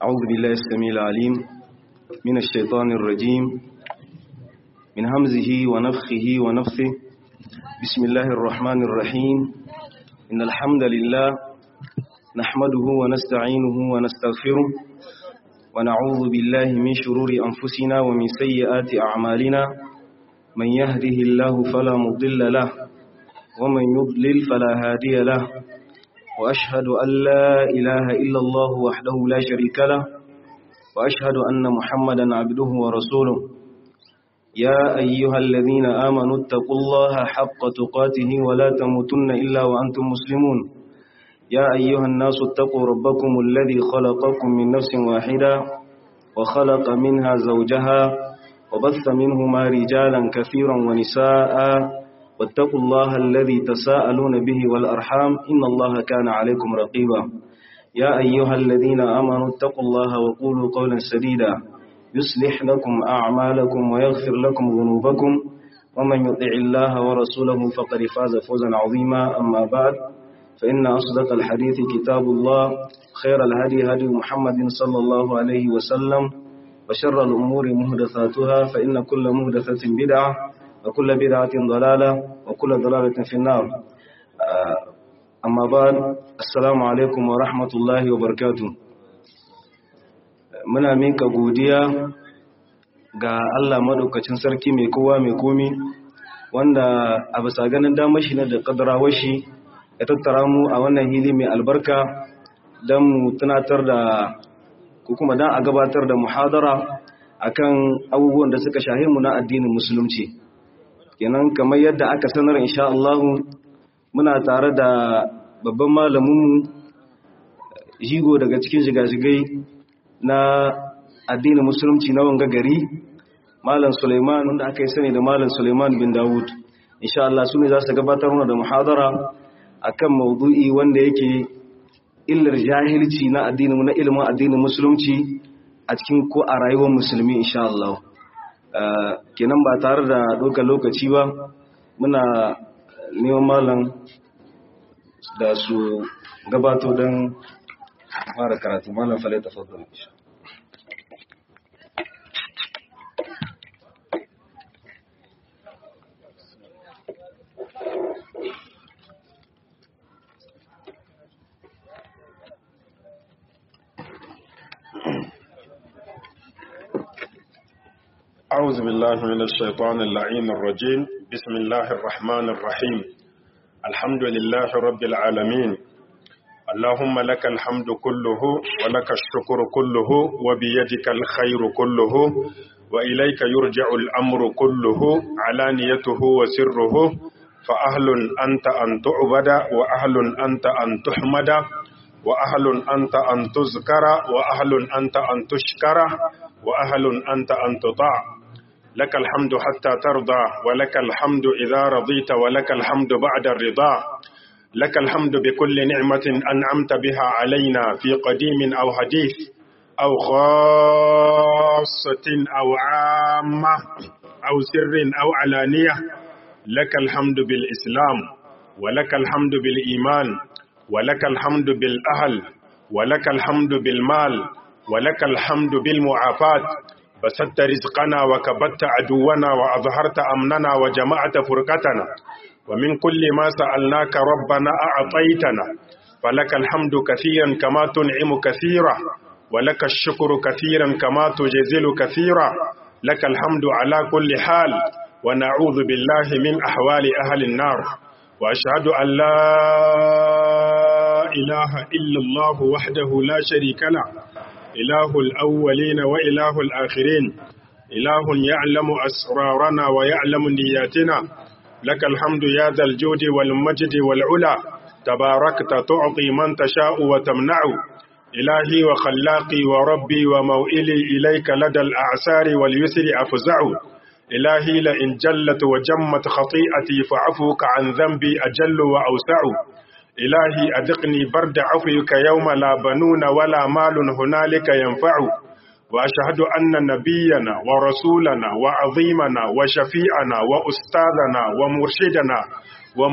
أعوذ بالله السميع العليم من الشيطان الرجيم من همزه ونفخه ونفثه بسم الله الرحمن الرحيم إن الحمد لله نحمده ونستعينه ونستغفره ونعوذ بالله من شرور أنفسنا ومن سيئات أعمالنا من يهده الله فلا مضل له ومن يضلل فلا هادي له وأشهد أن لا إله إلا الله وحده لا شريك له وأشهد أن محمدا عبده ورسوله يا أيها الذين آمنوا اتقوا الله حق تقاته ولا تموتن إلا وأنتم مسلمون يا أيها الناس اتقوا ربكم الذي خلقكم من نفس واحدة وخلق منها زوجها وبث منهما رجالا كثيرا ونساء واتقوا الله الذي تساءلون به والأرحام إن الله كان عليكم رقيبا يا أيها الذين آمنوا اتقوا الله وقولوا قولا سديدا يصلح لكم أعمالكم ويغفر لكم ذنوبكم ومن يطع الله ورسوله فقد فاز فوزا عظيما أما بعد فإن أصدق الحديث كتاب الله خير الهدي هدي محمد صلى الله عليه وسلم وشر الأمور مهدثاتها فإن كل مهدثة بدعة وكل بدعة ضلالة وكل ضلالة في النار أما بعد السلام عليكم ورحمة الله وبركاته muna minka godiya ga Allah maɗaukacin sarki mai kowa mai komi wanda a bisa ganin damar shi na da ƙadarawar shi ya tattara mu a wannan hili mai albarka don mu tunatar da ko kuma don a gabatar da muhadara akan abubuwan da suka shahi mu na addinin musulunci kenan kamar yadda aka sanar insha Allah muna tare da babban malaminmu jigo daga cikin shiga-shigai na addinin musulunci na wanga gari malam Suleiman wanda aka yi sani da malam Suleiman bin Dawud insha Allah su ne za su gabatar mana da muhadara akan maudu'i wanda yake illar jahilci na addinin na ilimin addinin musulunci a cikin ko a rayuwar musulmi insha Allah kenan ba tare da ɗaukar lokaci ba muna neman malam da su gabato don fara karatu malam falai ta fadar أعوذ بالله من الشيطان اللعين الرجيم بسم الله الرحمن الرحيم الحمد لله رب العالمين اللهم لك الحمد كله ولك الشكر كله وبيدك الخير كله وإليك يرجع الأمر كله علانيته وسره فأهل أنت أن تعبد وأهل أنت أن تحمد وأهل أنت أن تذكر وأهل أنت أن تشكر وأهل أنت أن تطاع لك الحمد حتى ترضى ولك الحمد إذا رضيت ولك الحمد بعد الرضا لك الحمد بكل نعمة أنعمت بها علينا في قديم أو حديث أو خاصة أو عامة أو سر أو علانية لك الحمد بالإسلام ولك الحمد بالإيمان ولك الحمد بالأهل ولك الحمد بالمال ولك الحمد بالمعافاة بسطت رزقنا وكبت عدونا وأظهرت أمننا وجمعت فرقتنا ومن كل ما سألناك ربنا أعطيتنا فلك الحمد كثيرا كما تنعم كثيرا ولك الشكر كثيرا كما تجزل كثيرا لك الحمد على كل حال ونعوذ بالله من أحوال أهل النار وأشهد أن لا إله إلا الله وحده لا شريك له إله الأولين وإله الآخرين إله يعلم أسرارنا ويعلم نياتنا لك الحمد يا ذا الجود والمجد والعلا تباركت تعطي من تشاء وتمنع إلهي وخلاقي وربي وموئلي إليك لدى الأعسار واليسر أفزع إلهي لئن جلت وجمت خطيئتي فعفوك عن ذنبي أجل وأوسع إلهي أذقني برد عفوك يوم لا بنون ولا مال هنالك ينفع وأشهد أن نبينا ورسولنا وعظيمنا وشفيعنا وأستاذنا ومرشدنا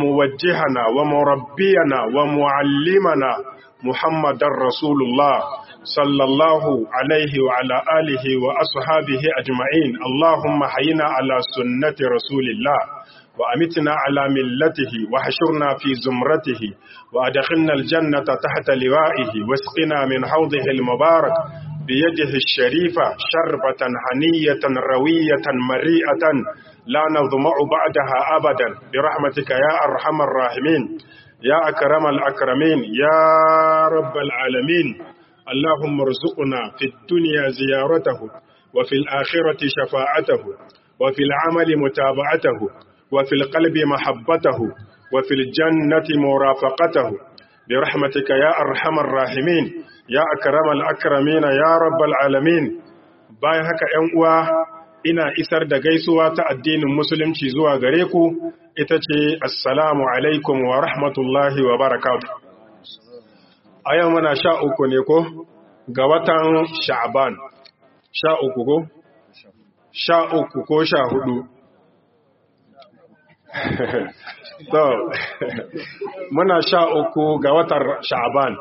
وموجهنا ومربينا ومعلمنا محمد رسول الله صلى الله عليه وعلى آله وأصحابه أجمعين اللهم حينا على سنة رسول الله وأمتنا على ملته وحشرنا في زمرته وأدخلنا الجنة تحت لوائه واسقنا من حوضه المبارك بيده الشريفة شربة هنية روية مريئة لا نظمع بعدها أبدا برحمتك يا أرحم الراحمين يا أكرم الأكرمين يا رب العالمين اللهم ارزقنا في الدنيا زيارته وفي الآخرة شفاعته وفي العمل متابعته وفي القلب محبته وفي الجنة مرافقته برحمتك يا أرحم الراحمين يا أكرم الأكرمين يا رب العالمين bayan haka ‘yan uwa ina isar da gaisuwa ta addinin musulunci zuwa gare ku ita ce assalamu alaikum wa rahmatullahi wa barakatu a yau muna sha uku ne ko ga watan sha'aban sha uku ko sha uku ko sha hudu so muna sha uku ga watar sha'aban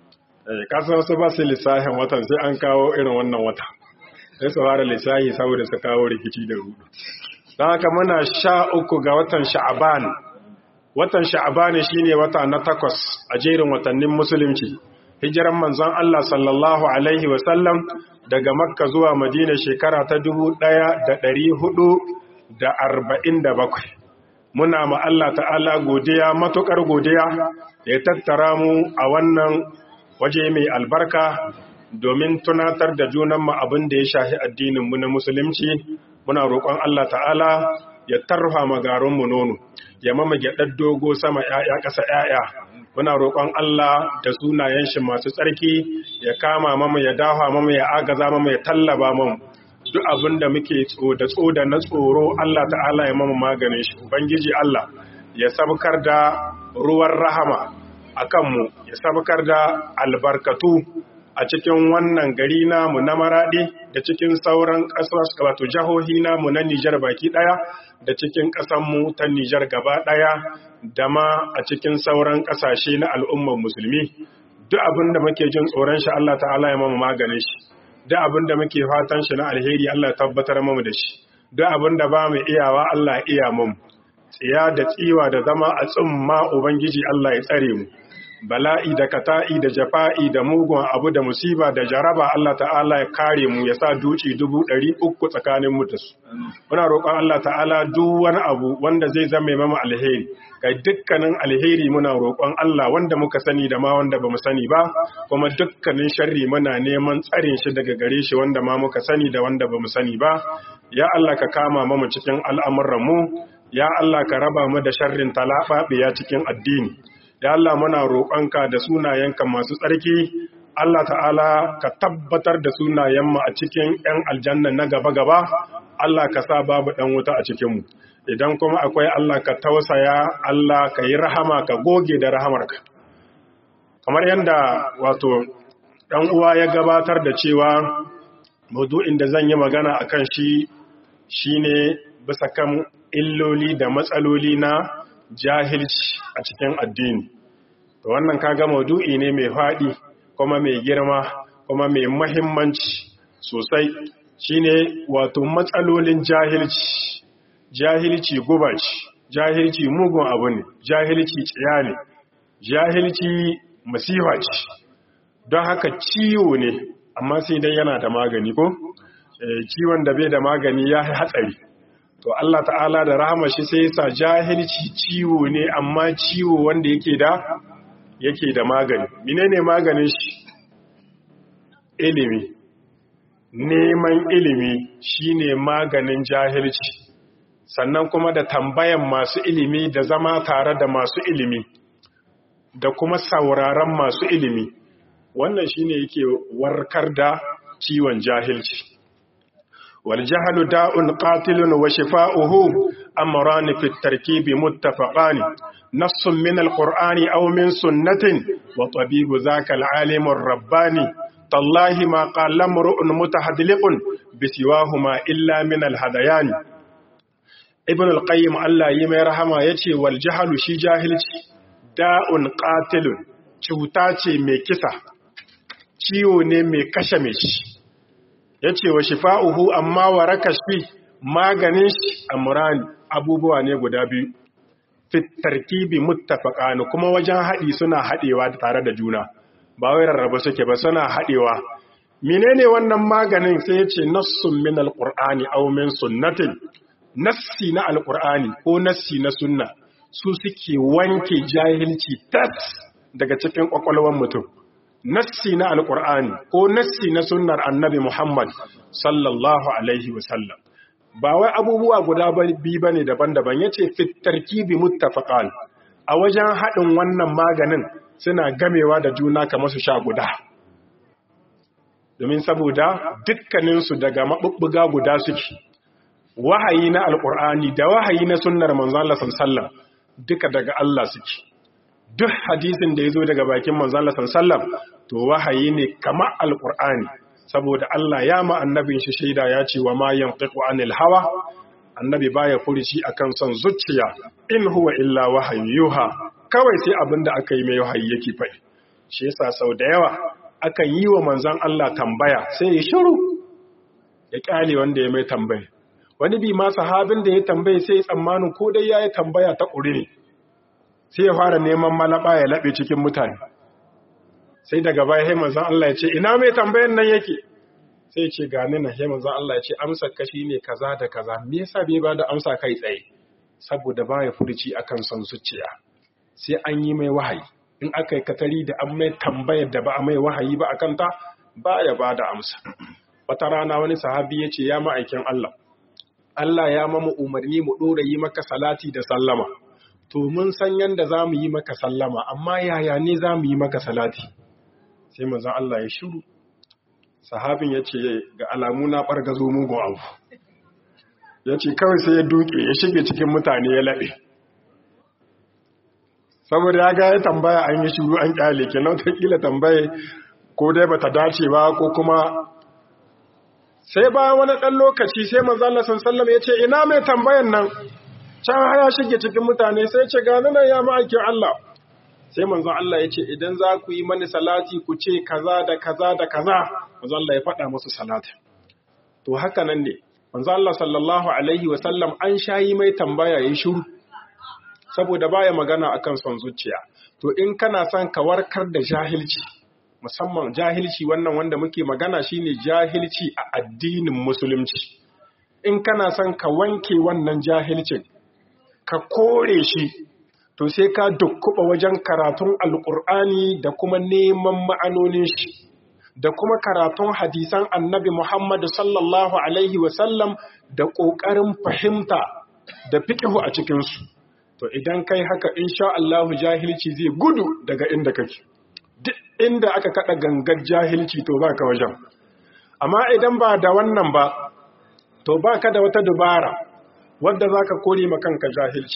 kasar su ba su lissahin watan sai an kawo irin wannan wata sai su fara lissahi saboda su kawo rikici da rudu don haka muna sha uku ga watan sha'aban watan sha'aban shine wata na takwas a jerin watannin musulunci hijiran manzon Allah sallallahu alaihi wasallam daga makka zuwa madina shekara ta dubu ɗaya da ɗari hudu da arba'in da bakwai muna ma Allah ta'ala godiya matuƙar godiya ya tattara mu a wannan waje mai albarka domin tunatar da junanmu abin da ya shahi addininmu na musulunci muna roƙon Allah ta'ala ya tarfa magarinmu nono ya mama gyaɗar dogo sama ‘ya'ya ƙasa ‘ya'ya muna roƙon Allah da sunayen shi masu tsarki ya kama mama ya dafa mama ya agaza mama ya tallaba mama duk abin da muke da tsoda na tsoro Allah ta'ala ya mama maganin shi ubangiji Allah ya sabkar da ruwan rahama a kanmu ya sabkar da albarkatu a cikin wannan gari namu na maraɗi da cikin sauran ƙasar wato jihohi namu na Nijar baki ɗaya da cikin ƙasanmu ta Nijar gaba ɗaya da ma a cikin sauran ƙasashe na al'ummar musulmi duk abin da muke jin tsoron shi Allah ta'ala ya mamu maganin shi duk abin da muke fatan shi na alheri Allah ya tabbatar mamu da shi duk abin da ba mu iyawa Allah ya iya mamu tsiya da tsiwa da zama a tsumma ubangiji Allah ya tsare mu bala'i da kata'i da jafa'i da mugun abu da musiba da jaraba Allah ta'ala ya kare mu ya sa duci dubu ɗari uku tsakanin mu da su. Muna roƙon Allah ta'ala duk wani abu wanda zai zama mama alheri, kai dukkanin alheri muna roƙon Allah wanda muka sani da ma wanda ba mu sani ba, kuma dukkanin sharri muna neman tsarin shi daga gare shi wanda ma muka sani da wanda ba mu sani ba. Ya Allah ka kama mamu cikin al'amuranmu, ya Allah ka raba mu da sharrin talaɓaɓiya cikin addini. ya Allah muna roƙonka da sunayenka masu tsarki Allah ta'ala ka tabbatar da sunayenmu a cikin 'yan aljanna na gaba-gaba Allah ka sa babu ɗan wuta a cikinmu idan kuma akwai Allah ka tausaya Allah ka yi rahama ka goge da rahamarka kamar yadda wato ɗan uwa ya gabatar da cewa maudu'in da zan yi magana a kan shi shine bisa kan illoli da matsaloli na jahilci a cikin addini to wannan kaga maudu'i ne mai faɗi kuma mai girma kuma mai mahimmanci sosai shine wato matsalolin jahilci jahilci guba ce jahilci mugun abu ne jahilci tsiya ne jahilci masifa ce don haka ciwo ne amma sai dai yana da magani ko ciwon da bai da magani ya hatsari to Allah ta'ala da rahama shi sai sa jahilci ciwo ne amma ciwo wanda yake da yake da magani menene maganin shi ilimi neman ilimi shine maganin jahilci sannan kuma da tambayan masu ilimi da zama tare da masu ilimi da kuma sauraron masu ilimi wannan shine yake warkar da ciwon jahilci والجهل داء قاتل وشفاؤه أمران في التركيب متفقان نص من القرآن أو من سنة وطبيب ذاك العالم الرباني تالله ما قال امرؤ متحدلق بسواهما إلا من الهذيان ابن القيم الله يمي رحمه يتي والجهل شي جاهل داء قاتل cuta ce mai kisa ciwo ne mai kashe mai shi ya ce wa shifa'uhu amma waraka shi maganin shi amurani abubuwa ne guda biyu fitarkibi muttafaqani kuma wajen haɗi suna haɗewa tare da juna ba wai rarraba suke ba suna haɗewa menene wannan maganin sai ya ce nassun min alqur'ani aw min sunnatin nassi na alqur'ani ko nassi na sunna su suke wanke jahilci tas daga cikin kwakwalwar mutum nassi na alqur'ani ko nassi na sunnar annabi Muhammad sallallahu alaihi wasallam ba wai abubuwa guda biyu bane daban-daban yace fit tarkibi muttafaqan a wajen haɗin wannan maganin suna gamewa da juna kamar su sha guda domin saboda dukkaninsu daga maɓuɓɓuga guda suke wahayi na alƙur'ani da wahayi na sunnar manzon Allah sallallahu duka daga Allah suke duk hadisin da ya zo daga bakin manzon Allah sallallahu to wahayi ne kamar alƙur'ani saboda Allah ya ma annabin shi shaida ya ce wa ma yantiqu anil hawa annabi baya furici akan son zuciya in huwa illa wahayu yuha kawai sai abinda aka yi mai wahayi yake faɗi shi yasa sau da yawa akan yi wa manzon Allah tambaya sai ya shiru ya kyale wanda ya mai tambaya wani bi ma sahabin da ya tambaye sai ya tsammanin ko dai yayi tambaya ta ƙuri ne sai ya fara neman malaba ya laɓe cikin mutane sai daga baya sai manzon Allah ya ce ina mai tambayan nan yake sai ce gani na sai manzon Allah ya ce amsa kashi ne kaza da kaza me yasa bai ba da amsa kai tsaye saboda baya furci akan son zuciya sai an yi mai wahayi in aka yi katari da an mai tambayar da ba a mai wahayi ba akan ta baya ba da amsa wata rana wani sahabi ya ce ya ma'aikin Allah Allah ya mamu umarni mu ɗora yi maka salati da sallama to mun san yanda za mu yi maka sallama amma yaya ne za mu yi maka salati sai manzon Allah ya shiru sahabin ya ce ga alamu na ɓargazo mugun abu ya ce kawai sai ya duke ya shige cikin mutane ya laɓe saboda ya ga ya tambaya an yi shiru an ƙyale ke nan kila tambaye ko dai bata dace ba ko kuma sai bayan wani ɗan lokaci sai manzon Allah sallallahu ya ce ina mai tambayan nan can haya shige cikin mutane sai ce ga nan ya ma'aikin Allah sai manzon Allah ya ce idan za ku yi mani salati ku ce kaza da kaza da kaza manzon Allah ya faɗa musu salati to haka nan ne manzon Allah sallallahu alaihi wa sallam an shayi mai tambaya yayin shiru saboda baya magana akan son zuciya to in kana son ka warkar da jahilci musamman jahilci wannan wanda muke magana shine jahilci a addinin musulunci in kana son ka wanke wannan jahilcin ka kore shi to sai ka dukkuba wajen karatun alkur'ani da kuma neman ma'anonin shi da kuma karatun hadisan annabi Muhammad sallallahu alaihi wasallam da ƙoƙarin fahimta da fiƙihu a cikinsu to idan kai haka insha Allah jahilci zai gudu daga inda kake duk inda aka kada gangar jahilci to baka wajen amma idan ba da wannan ba to baka da wata dubara wadda zaka kore ma kanka jahilci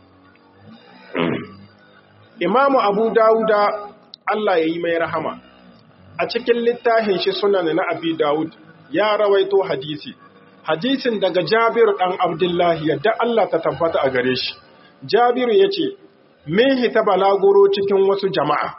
Imamu Abu Dawuda Allah ya yi mai rahama a cikin littafin shi sunan na Abi Dawud ya rawaito hadisi hadisin daga Jabiru dan Abdullahi yadda Allah ta tabbata a gare shi Jabiru yace min hita balaguro cikin wasu jama'a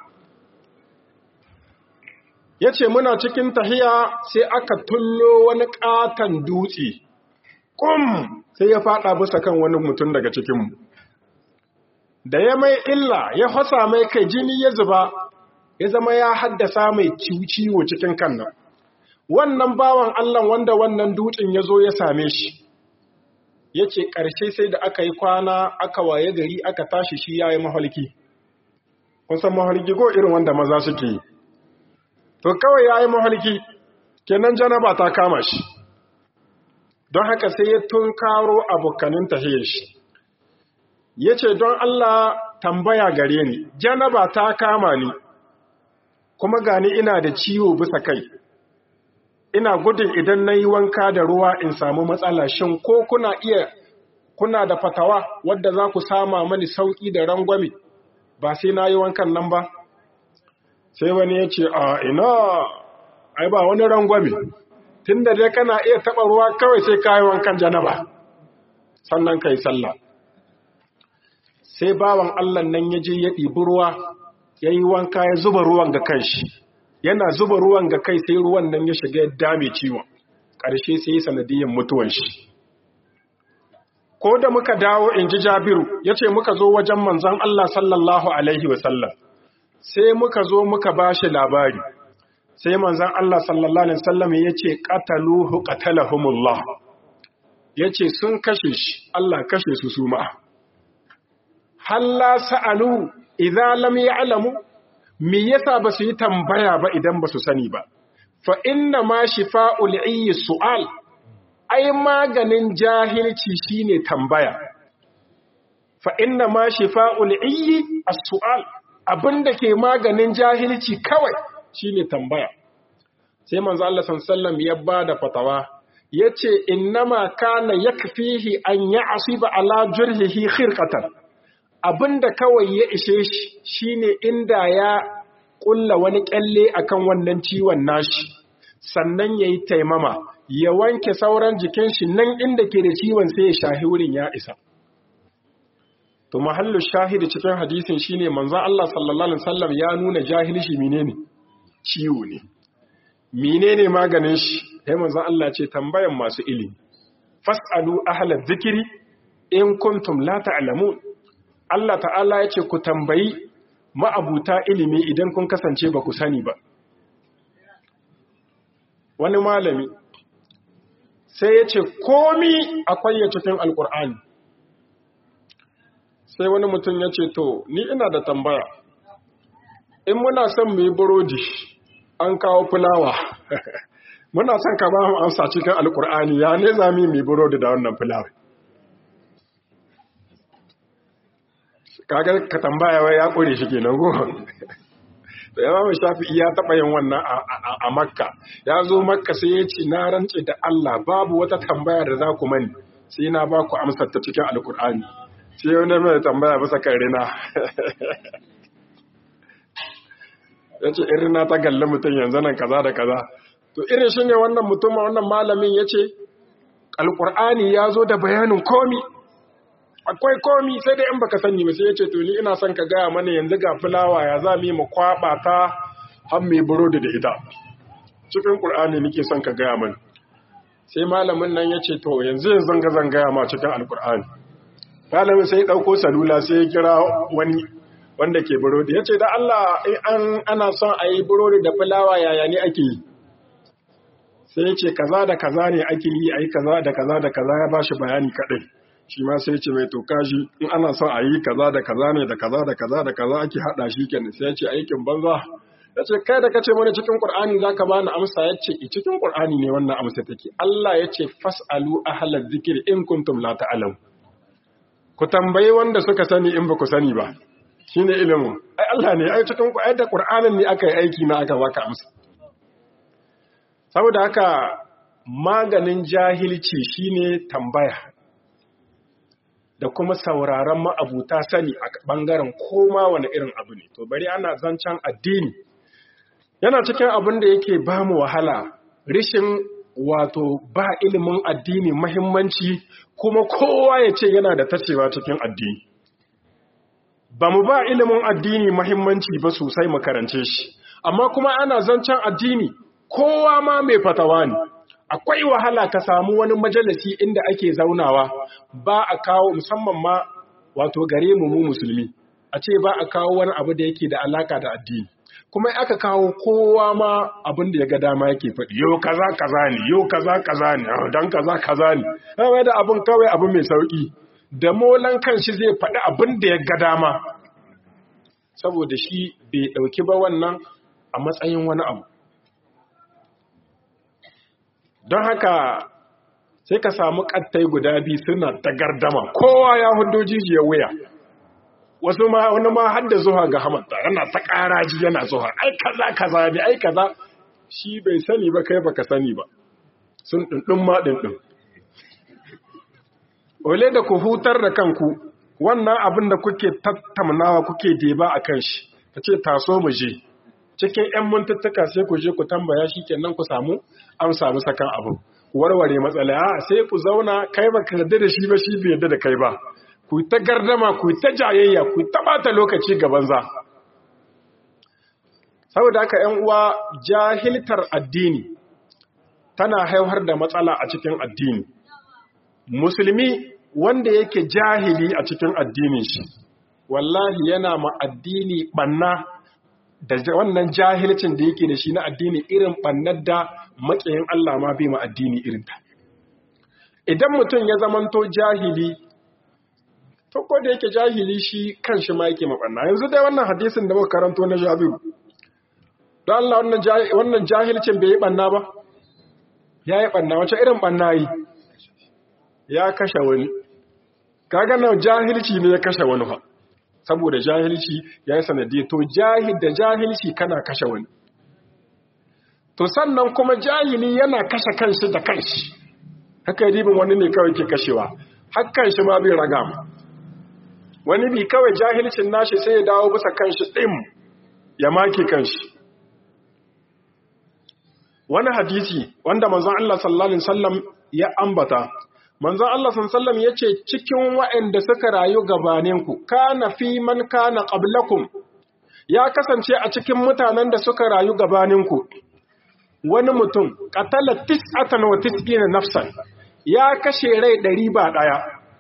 yace muna cikin tahiya sai aka tullo wani katan dutse kum sai ya fada bisa kan wani mutum daga cikinmu da ya mai illa ya fasa mai kai jini ya zuba ya zama ya haddasa mai ciwo cikin kan nan wannan bawan Allah wanda wannan dutsen ya zo ya same shi ya ce ƙarshe sai da aka yi kwana aka waye gari aka tashi shi ya yi mahalki kun san mahalki ko irin wanda maza suke yi to kawai ya yi mahalki kenan janaba ta kama shi don haka sai ya tunkaro abokanin tahiyar shi ya ce don Allah tambaya gare ni janaba ta kama ni kuma gani ina da ciwo bisa kai ina gudun idan na yi wanka da ruwa in samu matsala shin ko kuna iya kuna da fatawa wadda za ku sama mani sauƙi da rangwame ba sai na yi wankan nan ba sai wani ya ce a ina ai ba wani rangwame tun da dai kana iya taɓa ruwa kawai sai ka yi wankan janaba sannan ka yi sallah sai bawan Allah nan ya je ya ɗibi ruwa ya yi wanka ya zuba ruwan ga kanshi yana zuba ruwan ga kai sai ruwan nan ya shiga ya dame ciwon ƙarshe sai sanadiyyar mutuwan shi ko da muka dawo in ji jabiru ya ce muka zo wajen manzon Allah sallallahu Alaihi wasallam sai muka zo muka ba shi labari sai manzon Allah sallallahu Alaihi wasallam ya ce ƙataluhu ƙatalahumullah ya ce sun kashe shi Allah kashe su su ma'a halla sa'alu idan lam ya'lamu me yasa ba su yi tambaya ba idan ba su sani ba fa inna ma shifa'ul ayyi su'al ai maganin jahilci shine tambaya fa inna ma shifa'ul ayyi as-su'al abinda ke maganin jahilci kawai shine tambaya sai manzo Allah sallallahu ya bada fatawa yace innama kana yakfihi an ya'siba ala jurhihi khirqatan abinda kawai ya ishe shi shine inda ya kulla wani kyalle akan wannan ciwon nashi sannan yayi taimama ya wanke sauran jikin shi nan inda ke da ciwon sai ya shahi wurin ya isa to mahallu shahidi cikin hadisin shine manzo Allah sallallahu alaihi wasallam ya nuna jahilci menene ciwo ne menene maganin shi sai manzo Allah ce tambayan masu ilimi fasalu ahla dhikri in kuntum la ta'lamun Allah ta'ala ya ce ku tambayi ma'abuta ilimi idan kun kasance ba ku sani ba. Wani malami sai ya ce komi akwai ya cikin alƙur'ani. Sai wani mutum ya ce to, ni ina da tambaya, in muna son mu yi burodi an kawo fulawa, muna son ka ba mu amsa cikin alƙur'ani ya ne za mu yi burodi da wannan fulawa. kagar ka tambaya wai ya kore shi kenan go da yawa shafi'i ya taba yin wannan a makka ya zo makka sai ya ce na rance da Allah babu wata tambaya da za ku mani sai na ba ku amsar ta cikin alkur'ani sai wani mai tambaya bisa kan rina ya ce in rina ta galli mutum yanzu nan kaza da kaza to irin shi ne wannan mutum wannan malamin ya ce alkur'ani ya zo da bayanin komi akwai komi sai dai in baka sani ba sai ya ce to ni ina son ka gaya mana yanzu ga fulawa ya za mu yi mu kwaba ta har mai burodi da ita cikin qur'ani nake son ka gaya mana sai malamin nan ya ce to yanzu yanzu ga zan gaya ma cikin alqur'ani malamin sai ya dauko salula sai ya kira wani wanda ke burodi ya ce da Allah in an ana son a yi burodi da fulawa yaya ne ake yi sai ya ce kaza da kaza ne ake yi a yi kaza da kaza da kaza ya bashi bayani kadai shi ma sai ce mai toka shi in ana son a yi kaza da kaza ne da kaza da kaza da kaza ake hada shi kenan sai ya ce aikin banza ya ce kai da kace mana cikin qur'ani zaka bani amsa ya ce cikin qur'ani ne wannan amsa take Allah ya ce fasalu ahlal zikri in kuntum la ta'lamu ku tambayi wanda suka sani in ba ku sani ba shine ilimin ai Allah ne ai cikin ai da qur'anin ne aka yi aiki na aka baka amsa saboda haka maganin jahilci shine tambaya da kuma sauraron ma'abuta sani a ɓangaren koma wani irin abu ne. To bari ana zancen addini. Yana cikin abin da yake ba mu wahala, rishin wato ba ilimin addini mahimmanci kuma kowa ya ce yana da tacewa cikin addini. Ba mu ba ilimin addini mahimmanci ba sosai makarance shi, amma kuma ana zancen addini kowa ma mai fatawa ne. akwai wahala ka samu wani majalisi inda ake zaunawa ba a kawo musamman ma wato gare mu mu musulmi a ce ba a kawo wani abu da yake da alaka da addini kuma aka kawo kowa ma abin da ya ga dama yake faɗi yau kaza kaza ne yau kaza kaza ne dan kaza kaza ne kawai da abin kawai abu mai sauki da molan kanshi zai faɗi abin da ya ga dama saboda shi bai ɗauki ba wannan a matsayin wani abu don haka sai ka samu kattai guda biyu suna ta gardama kowa ya hudo jijiyar wuya wasu ma wani ma har da zuwa ga hamanta yana ta ƙaraji yana zuwa ai kaza kaza ne ai kaza shi bai sani ba kai baka sani ba sun ɗinɗin ma ɗinɗin ole da ku hutar da kanku wannan abin da kuke tattaunawa kuke deba a kan shi ka ce taso mu je cikin 'yan mintattuka sai ku je ku tambaya shi kenan ku samu an samu sakan abu warware matsala a sai ku zauna kai ba ka yarda da shi ba shi bai yarda da kai ba ku ta gardama ku ta jayayya ku ta bata lokaci ga banza saboda haka ‘yan uwa jahiltar addini tana haifar da matsala a cikin addini musulmi wanda yake jahili a cikin addinin shi wallahi yana ma addini banna da wannan jahilcin da yake da shi na addini irin bannar da maƙiyin Allah ma bai ma addini irinta idan mutum ya zamanto jahili to ko da yake jahili shi kanshi ma yake mabanna yanzu dai wannan hadisin da muka karanto na Jabiru don Allah wannan jahilcin bai yi banna ba ya yi banna wace irin banna yi ya kashe wani kaga nan jahilci ne ya kashe wani fa saboda jahilci ya yi sanadi to jahil da jahilci kana kashe wani to sannan kuma jahili yana kashe kanshi da kanshi haka ribin wani ne kawai ke kashewa hakan shi ma bai raga mu wani bi kawai jahilcin nashi sai ya dawo bisa kanshi ɗin ya make kanshi wani hadisi wanda manzon Allah sallallahu alaihi wasallam ya ambata manzon Allah sallallahu alaihi wasallam yace cikin waɗanda suka rayu gabaninku kana fi man kana qablakum ya kasance a cikin mutanen da suka rayu gabaninku wani mutum qatala tis'atan wa tis'ina nafsan ya kashe rai ɗari ba ɗaya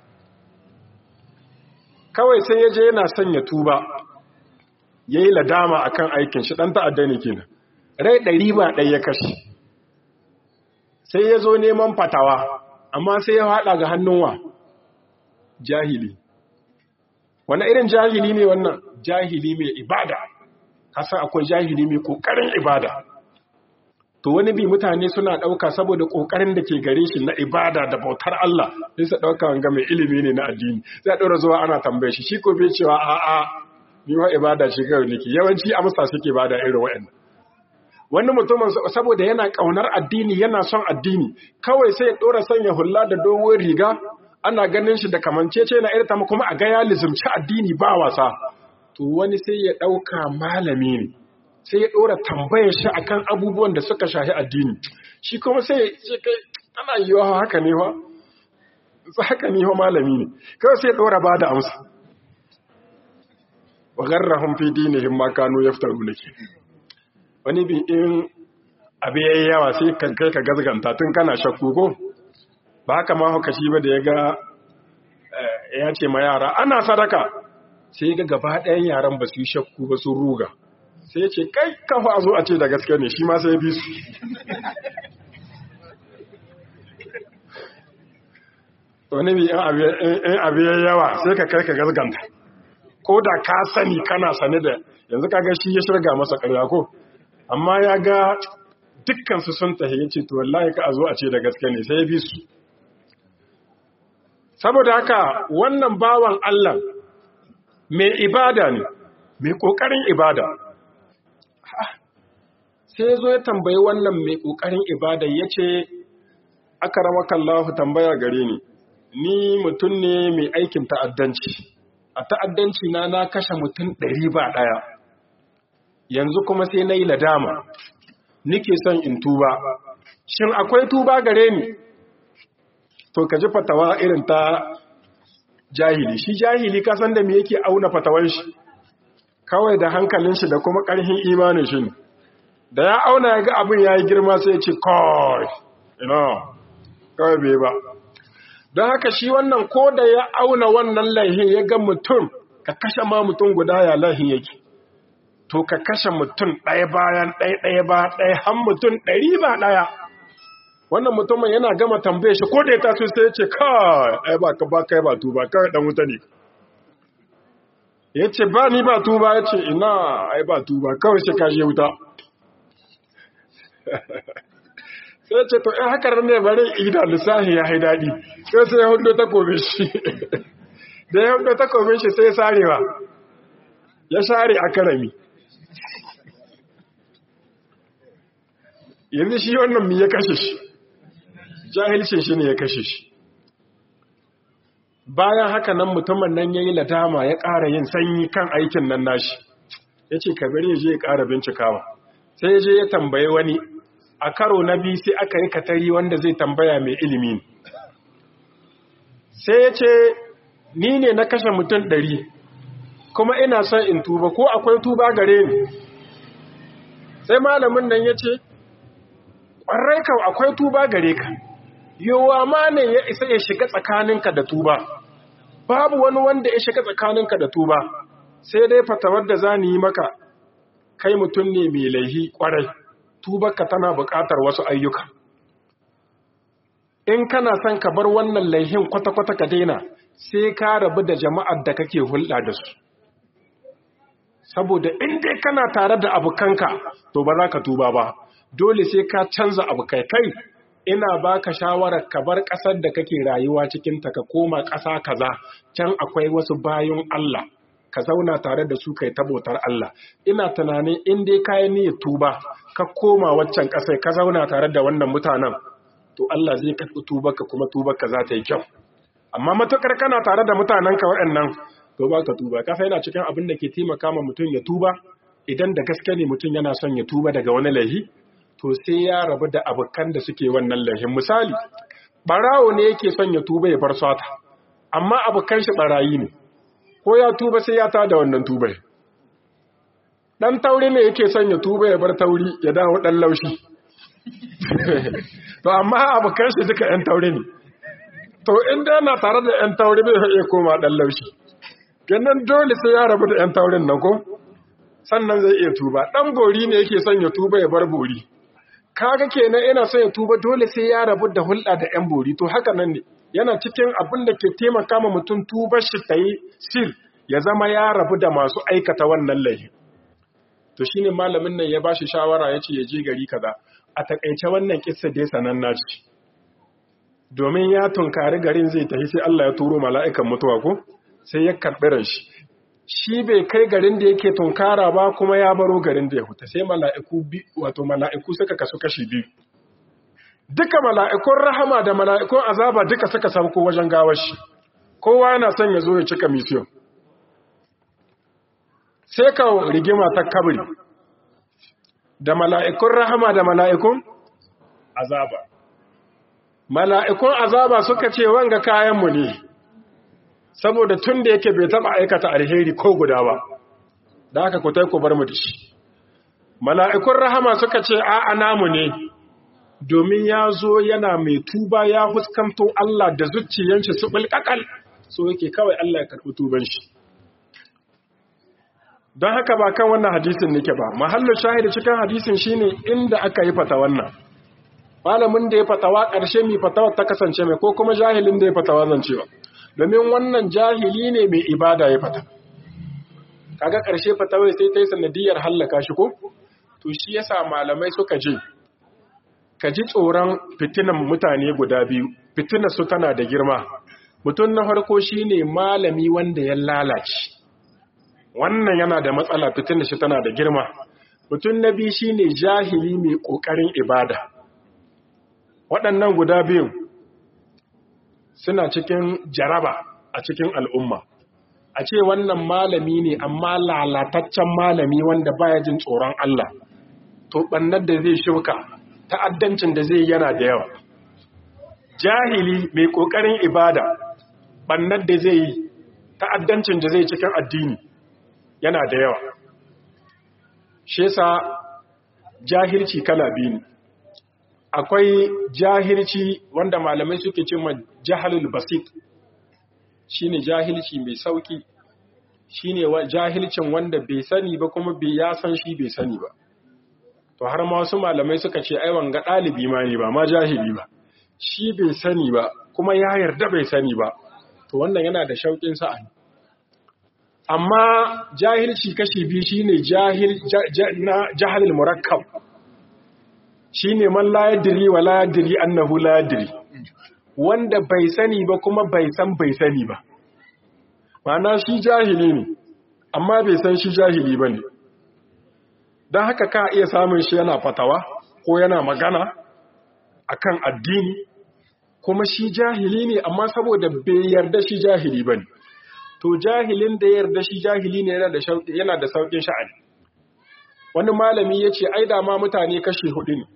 kawai sai ya je yana son ya tuba ya yi ladama a kan aikin shi ɗan ta'adda ne kenan rai ɗari ba ɗaya ya kashe sai ya zo neman fatawa amma sai ya haɗa ga hannunwa jahili wani irin jahili ne wannan jahili mai ibada kasan akwai jahili mai ƙoƙarin ibada to wani bi mutane suna ɗauka saboda ƙoƙarin da ke gare shi na ibada da bautar Allah sai su ɗauka wanga mai ilimi ne na addini sai ɗora zuwa ana tambaye shi shi ko bai cewa a'a ni wa ibada shi kawai nake yawanci amsa suke bada irin wa'annan wani mutumin saboda yana ƙaunar addini yana son addini kawai sai ya ɗora sanya hulla da doguwar riga ana ganin shi da kamancece na irta kuma a ga ya lizumci addini ba wasa to wani sai ya ɗauka malami ne sai ya ɗora tambayar shi akan abubuwan da suka shahi addini shi kuma sai ya kai ana yi wa haka ne wa haka ne wa malami ne kawai sai ya ɗora ba da amsa wa garrahum fi dinihim ma kanu yaftaru laki wani bi in abu yayi yawa sai ka kai ka gazganta tun kana shakku ko ba haka ma haka shi ba da ya ga ya ce ma yara ana sadaka sai ga gaba ɗayan yaran ba su yi shakku ba sun ruga sai ce kai kafa a zo a ce da gaske ne shi ma sai bi su wani bi in abu ya yawa sai ka kai ka gazganta ko da ka sani kana sane da yanzu kaga shi ya shirga masa karya ko amma ya ga dukkansu sun tahi ya ce to wallahi ka a zo a ce da gaske ne sai ya bi su saboda haka wannan bawan Allah mai ibada ne mai ƙoƙarin ibada sai ya zo ya tambayi wannan mai ƙoƙarin ibada ya ce aka rama kallahu tambaya gare ni ni mutum ne mai aikin ta'addanci a ta'addanci na na kashe mutum ɗari ba ɗaya yanzu kuma sai na yi ladama nike son in tuba shin akwai tuba gare ni to ka ji fatawa irin ta jahili shi jahili kasan da me yake auna fatawan shi kawai da hankalin shi da kuma ƙarfin imanin shi da ya auna ya ga abin ya yi girma sai ya ce kawai ina kawai bai ba don haka shi wannan ko da ya auna wannan laihin ya ga mutum ka kashe ma mutum guda ya laihin yake to ka kashe mutum ɗaya bayan ɗaya ɗaya ba ɗaya har mutum ɗari ba ɗaya wannan mutumin yana gama tambaye shi ko da ya taso sai ya ce kai ai ba ka ba kai ba tuba kai dan wuta ne ya ce ba ni ba tuba ya ce ina ai ba tuba kawai sai ka je wuta sai ce to in haka ne bari ida lissahi ya haidadi sai sai ya hudu takobin shi da ya hudu takobin shi sai sarewa ya share a karami yanzu shi wannan mi ya kashe shi jahilcin shi ne ya kashe shi bayan haka nan mutumin nan ya yi ladama ya ƙara yin sanyi kan aikin nan nashi ya ce kabir ya je ya ƙara bincikawa sai ya je ya tambaye wani a karo na biyu sai aka yi katari wanda zai tambaya mai ilimi sai ya ce ni ne na kashe mutum ɗari kuma ina son in tuba ko akwai tuba gare ni sai malamin nan ya ce ƙwarai kan akwai tuba gare ka yowa ma ne ya isa ya shiga tsakaninka da tuba babu wani wanda ya shiga tsakaninka da tuba sai dai fatawar da za ni yi maka kai mutum ne mai laihi ƙwarai tubarka tana buƙatar wasu ayyuka in kana son ka bar wannan laihin kwata-kwata ka daina sai ka rabu da jama'ar da kake hulɗa da su saboda in dai kana tare da abokanka to ba za ka tuba ba dole sai ka canza abokai kai ina baka shawarar ka bar ƙasar da kake rayuwa cikin ta ka koma ƙasa kaza can akwai wasu bayan Allah ka zauna tare da su kai tabotar Allah ina tunanin in dai ka yi niyyar tuba ka koma waccan ƙasai ka zauna tare da wannan mutanen to Allah zai karɓi tubarka kuma tubarka za ta yi kyau amma matukar kana tare da mutanenka waɗannan to ba ka tuba kasa yana cikin abin da ke taimaka ma mutum ya tuba idan da gaske ne mutum yana son ya tuba daga wani laihi to sai ya rabu da abokan da suke wannan laihin misali barawo ne yake son ya tuba ya bar sata amma abokan shi barayi ne ko ya tuba sai ya tada wannan tubai dan tauri ne yake son ya tuba ya bar tauri ya dawo dan laushi to amma abokan shi duka yan tauri ne to inda yana tare da yan tauri bai iya koma dan laushi kenan dole sai ya rabu da yan taurin nan ko sannan zai iya tuba dan bori ne yake son ya tuba ya bar bori kaga kenan ina son ya tuba dole sai ya rabu da hulɗa da yan bori to haka nan ne yana cikin abin da ke taimaka ma mutum tubar shi ta yi sil ya zama ya rabu da masu aikata wannan laifi to shine malamin nan ya bashi shawara ya ce ya je gari kaza a takaice wannan kissa dai sananna ce domin ya tunkari garin zai tafi sai Allah ya turo mala'ikan mutuwa ko sai ya karɓi ran shi shi bai kai garin da yake tunkara ba kuma ya baro garin da ya huta sai mala'iku bi wato mala'iku suka kasu kashi biyu duka mala'ikun rahama da mala'ikun azaba duka suka sauko wajen gawar shi kowa yana son ya zo ya cika misiyon sai ka rigima ta kabri da mala'ikun rahama da mala'ikun azaba mala'ikun azaba suka ce wanga kayanmu ne saboda tun da yake bai taba aikata alheri ko guda ba da aka kutai ku bar mu da shi mala'ikun rahama suka ce a'a namu ne domin ya zo yana mai tuba ya huskanto Allah da zuciyanshi su bulkakal so yake kawai Allah ya karɓi tuban shi don haka ba kan wannan hadisin nake ba mahallin shahidi cikin hadisin shine inda aka yi fata wannan malamin da ya fatawa ƙarshe mai fatawa ta kasance mai ko kuma jahilin da ya fatawa zancewa domin wannan jahili ne mai ibada ya fata kaga ƙarshe fatawai sai ta yi sanadiyar hallaka shi ko to shi yasa malamai suka je ka ji tsoron fitinan mutane guda biyu fitinar su tana da girma mutum na farko shine malami wanda ya lalace wannan yana da matsala fitinar shi tana da girma mutum na biyu shine jahili mai ƙoƙarin ibada waɗannan guda biyun suna cikin jaraba a cikin al'umma a ce wannan malami ne amma lalataccen malami wanda baya jin tsoron Allah to ɓannar da zai shuka ta'addancin da zai yana da yawa jahili mai ƙoƙarin ibada ɓannar da zai yi ta'addancin da zai cikin addini yana da yawa shi yasa jahilci kala biyu ne akwai jahilci wanda malamai suke cimma jahalul basit shine jahilci mai sauki shine jahilcin wanda bai sani ba kuma bai ya san shi bai sani ba to har ma wasu malamai suka ce ai wanga dalibi ma ne ba ma jahili ba shi bai sani ba kuma ya yarda bai sani ba to wannan yana da shauƙin sa'ani amma jahilci kashi biyu shine jahil jahalul murakkab shine man la yadri wa la yadri annahu la yadri wanda bai sani ba kuma bai san bai sani ba ma'ana shi jahili ne amma bai san shi jahili bane don haka ka iya samun shi yana fatawa ko yana magana akan addini kuma shi jahili ne amma saboda bai yarda shi jahili bane to jahilin da yarda shi jahili ne yana da yana da saukin sha'ani wani malami ya ce ai da ma mutane kashe hudu ne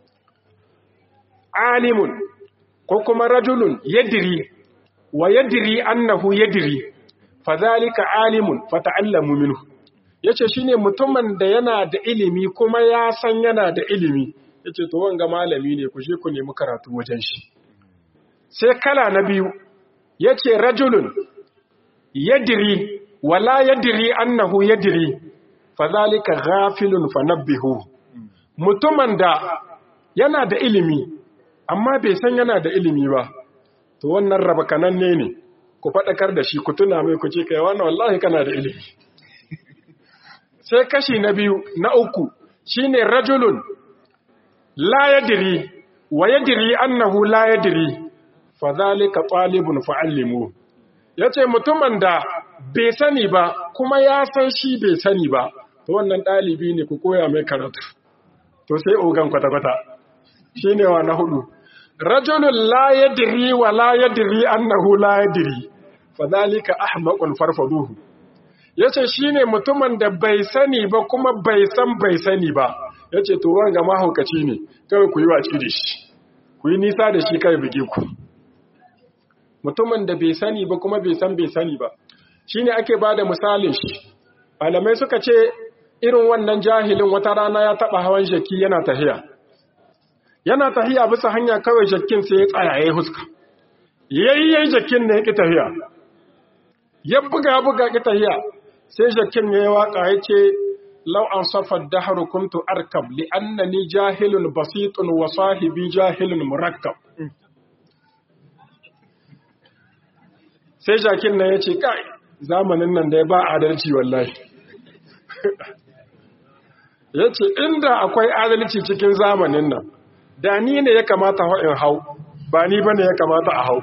alimun ko kuma rajulun yadiri wa yadiri annahu yadiri fadhalika alimun fata'allamu minhu yace shine mutumin da yana da ilimi kuma ya san yana da ilimi yace to wanga malami ne ku je ku nemi karatu wajen shi sai kala na biyu yace rajulun yadri wala yadri annahu yadri fadhalika ghafilun fanabbihu mutumin da yana da ilimi amma bai san yana da ilimi ba to wannan raba kananne ne ku faɗakar da shi ku tuna mai ku ce kai wannan wallahi kana da ilimi sai kashi na biyu na uku shine rajulun la yadri wa yadri annahu la yadri fadhalika talibun fa'allimu yace mutumin da bai sani ba kuma ya san shi bai sani ba to wannan ɗalibi ne ku koya mai karatu to sai ogan kwata-kwata shine wa na hudu rajulun la yadri wa la yadri annahu la yadri fadhalika ahmaqun farfaduhu yace shine mutumin da bai sani ba kuma bai san bai sani ba yace to wanga mahaukaci ne kawai ku yi waci da shi ku yi nisa da shi kai bige ku mutumin da bai sani ba kuma bai san bai sani ba shine ake bada misalin shi malamai suka ce irin wannan jahilin wata rana ya taba hawan jaki yana tahiya yana tahiya bisa hanya kawai jakin sai ya tsaya ya huska yayyen jakin ne ya ki tahiya ya buga buga ki tahiya sai jakin ya yi waka ya ce lau an safar daharu kuntu arkab li annani jahilun basitun wa sahibi jahilun murakkab sai jakin nan ya ce kai zamanin nan da ya ba adalci wallahi ya ce inda akwai adalci cikin zamanin nan da ni ne ya kamata in hau ba ni ba ne ya kamata a hau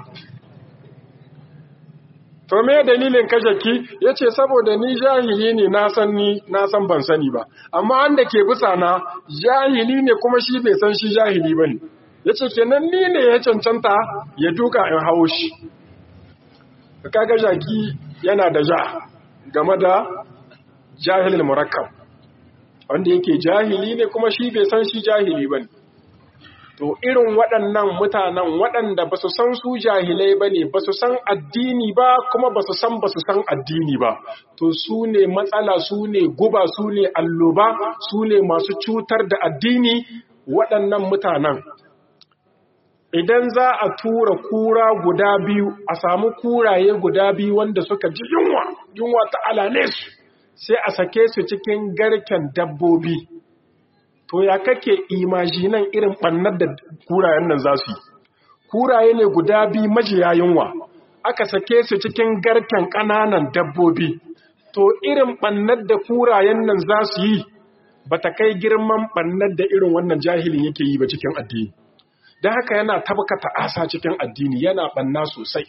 to me dalilin kashaki ya ce saboda ni jahili ne na san ni na san ban sani ba amma wanda ke bisa na jahili ne kuma shi bai san shi jahili ba ne ya ce kenan ni ne ya cancanta ya duka in hau shi kaga jaki yana da ja game da jahilin murakkab wanda yake jahili ne kuma shi bai san shi jahili ba ne to irin waɗannan mutanen waɗanda ba su san su jahilai ba ne ba su san addini ba kuma ba su san ba su san addini ba to su ne matsala su ne guba su ne alloba su ne masu cutar da addini waɗannan mutanen idan za a tura kura guda biyu a samu kuraye guda biyu wanda suka ji yunwa yunwa ta alale su sai a sake su cikin garken dabbobi to ya kake imajinan irin ɓannar da kurayen nan za su yi kuraye ne guda biyu majiya yunwa aka sake su cikin garken ƙananan dabbobi to irin ɓannar da kurayen nan za su yi ba ta kai girman ɓannar da irin wannan jahilin yake yi ba cikin addini don haka yana tabakata asa cikin addini yana ɓanna sosai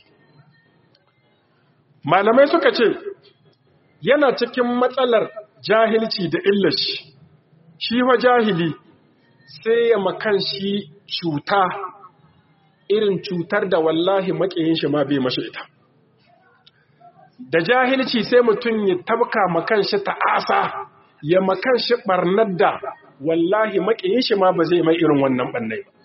malamai suka ce yana cikin matsalar jahilci da illashi shi wa jahili sai ya makan shi cuta irin cutar da wallahi makiyin shi ma bai mashi ita da jahilci sai mutum ya tabka makan shi ta'asa ya makan shi barnar da wallahi makiyin shi ma ba zai mai irin wannan bannai ba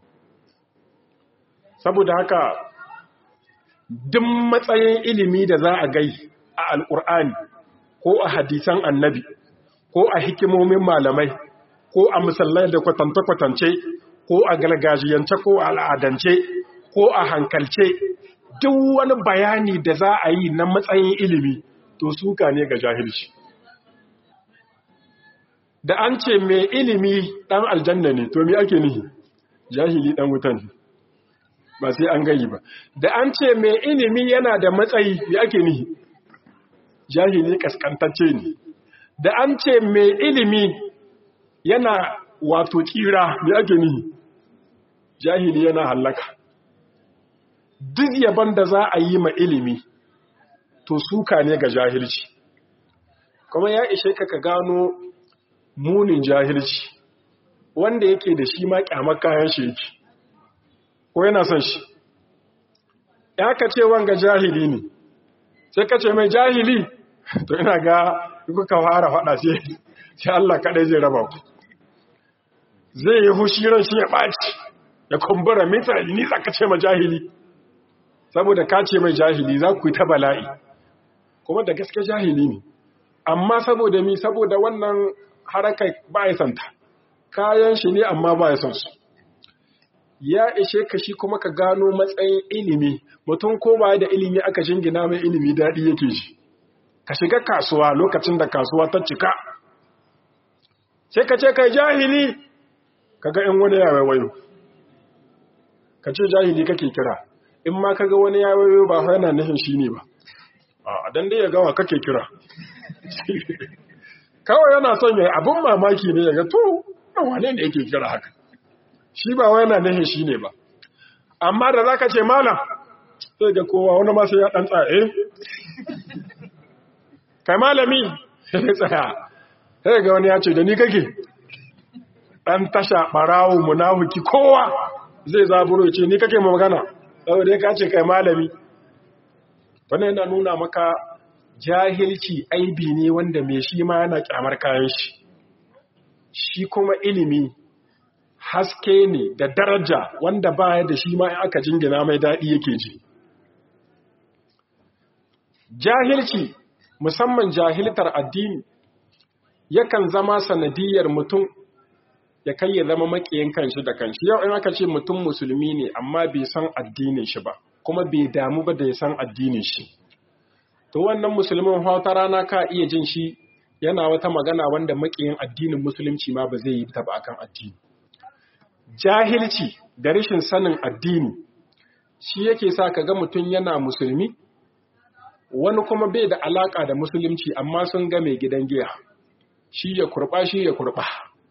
saboda haka duk matsayin ilimi da za a gai a alƙur'ani ko a hadisan annabi ko a hikimomin malamai ko a musallai da kwatance-kwatance ko a gargajiyance ko a al'adance ko a hankalce duk wani bayani da za a yi na matsayin ilimi to suka ne ga jahilci da an ce mai ilimi ɗan aljanna ne to mi ake nihi jahili ɗan wutan ba sai an gayi ba da an ce mai ilimi yana da matsayi mi ake nihi jahili kaskantacce ne da an ce mai ilimi yana wato tsira mai ake nihi jahili yana hallaka duk yaban da za a yi ma ilimi to suka ne ga jahilci kuma ya ishe ka ka gano munin jahilci wanda yake da shi ma kyamar kayan shi yake ko yana son shi ya ka ce wanga jahili ne sai ka ce mai jahili to ina ga kuka fara faɗa sai sai Allah kaɗai zai raba ku zai yi hushi ran shi ya ɓaci ya kumbura misali ni za ka ce ma jahili saboda ka ce mai jahili za ku yi ta bala'i kuma da gaske jahili ne amma saboda mi saboda wannan harakai ba ya santa kayan shi ne amma ba ya son su ya ishe ka shi kuma ka gano matsayin ilimi mutum ko ba da ilimi aka jingina mai ilimi daɗi yake shi ka shiga kasuwa lokacin da kasuwa ta cika sai ka ce kai jahili ka ga in wani ya wayo ka ce jahili kake kira in ma ka ga wani ya wayo ba yana nufin shi ne ba a dan dai ya gawa kake kira kawai yana son ya abin mamaki ne ya ga to wane ne yake kira haka shi ba wai yana nufin shi ne ba amma da zaka ce malam sai ga kowa wani ma sai ya dan tsaye kai malami sai tsaya sai ga wani ya ce da ni kake dan tasha barawo munafiki kowa zai zaburo ce ni kake magana saboda ka ce kai malami wannan yana nuna maka jahilci aibi ne wanda mai shi ma yana kyamar kayan shi shi kuma ilimi haske ne da daraja wanda baya da shi ma in aka jingina mai daɗi yake ji jahilci musamman jahiltar addini yakan zama sanadiyar mutum ya kai ya zama makiyin kanshi da kanshi yau in aka ce mutum musulmi ne amma bai san addinin shi ba kuma bai damu ba da ya san addinin shi to wannan musulmin wata rana ka iya jin shi yana wata magana wanda makiyin addinin musulunci ma ba zai yi ta ba akan addini jahilci da rashin sanin addini shi yake sa ka ga mutum yana musulmi wani kuma bai da alaka da musulunci amma sun ga mai gidan giya shi ya kurba shi ya kurba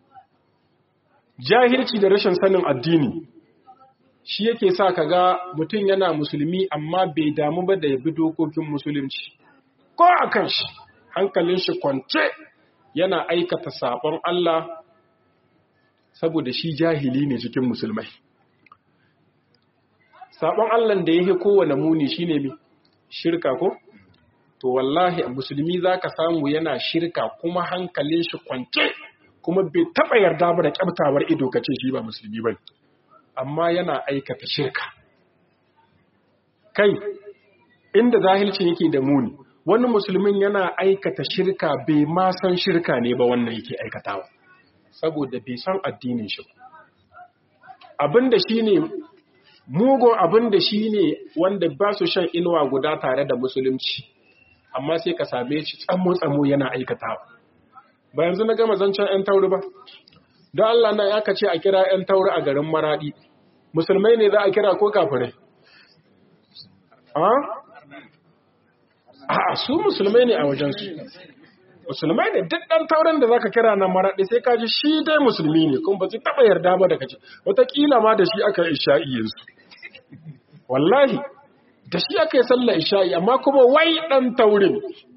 jahilci da rashin sanin addini shi yake sa ka ga mutum yana musulmi amma bai damu ba da ya bi dokokin musulunci ko a kan shi hankalin shi kwance yana aikata sabon Allah saboda shi jahili ne cikin musulmai sabon Allah da yake kowane muni shine mi shirka ko to wallahi musulmi zaka samu yana shirka kuma hankalin shi kwance kuma bai taba yarda ba da kyabtawar ido kace shi ba musulmi bane amma yana aikata shirka kai inda zahilcin yake da muni wani musulmin yana aikata shirka bai ma san shirka ne ba wannan yake aikatawa saboda bai san addinin shi abinda shine mugun abinda shine wanda ba su shan inuwa guda tare da musulunci amma sai ka same shi tsamo tsamo yana aikatawa ba yanzu na gama zancen 'yan tauri ba don Allah na ya ce a kira 'yan tauri a garin maradi musulmai ne za a kira ko kafirai a su musulmai ne a wajensu musulmai ne duk ɗan taurin da zaka kira na maraɗi sai kaji shi dai musulmi ne kuma ba su taɓa yarda ba da kace wataƙila ma da shi aka yi isha'i yanzu wallahi da shi aka yi sallar isha'i amma kuma wai ɗan taurin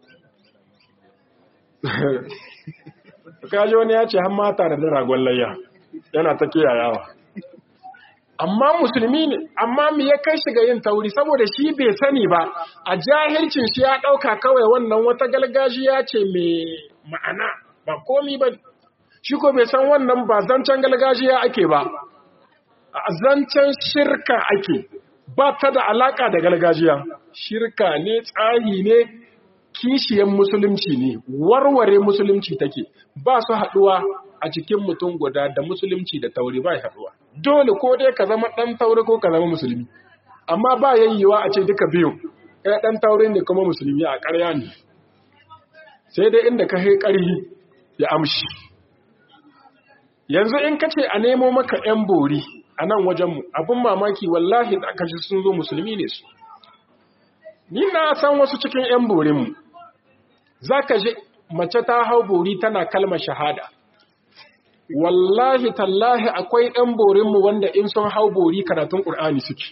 kaji wani ya ce har mata da ragon layya yana ta kiyayawa amma musulmi ne amma me ya kai shi ga yin tauri saboda shi bai sani ba a jahilcin shi ya ɗauka kawai wannan wata galgajiya ce mai ma'ana ba komi ba shi ko bai san wannan ba zancen galgajiya ake ba a zancen shirka ake ba ta da alaka da galgajiya shirka ne tsahi ne kishiyan musulunci ne warware musulunci take ba su haɗuwa a cikin mutum guda da musulunci da tauri ba haɗuwa dole ko dai ka zama ɗan tauri ko ka zama musulmi amma ba yayyewa a ce duka biyu ɗaya ɗan tauri ne kuma musulmi a ƙarya ne sai dai inda ka kai ƙarhi ya amshi yanzu in ka ce a nemo maka ‘yan bori a nan wajenmu abin mamaki wallahi da aka ji sun zo musulmi ne su ni na san wasu cikin ‘yan borinmu za ka ji mace ta hau bori tana kalmar shahada wallahi tallahi akwai ɗan borinmu wanda in sun hau bori karatun ƙur'ani suke.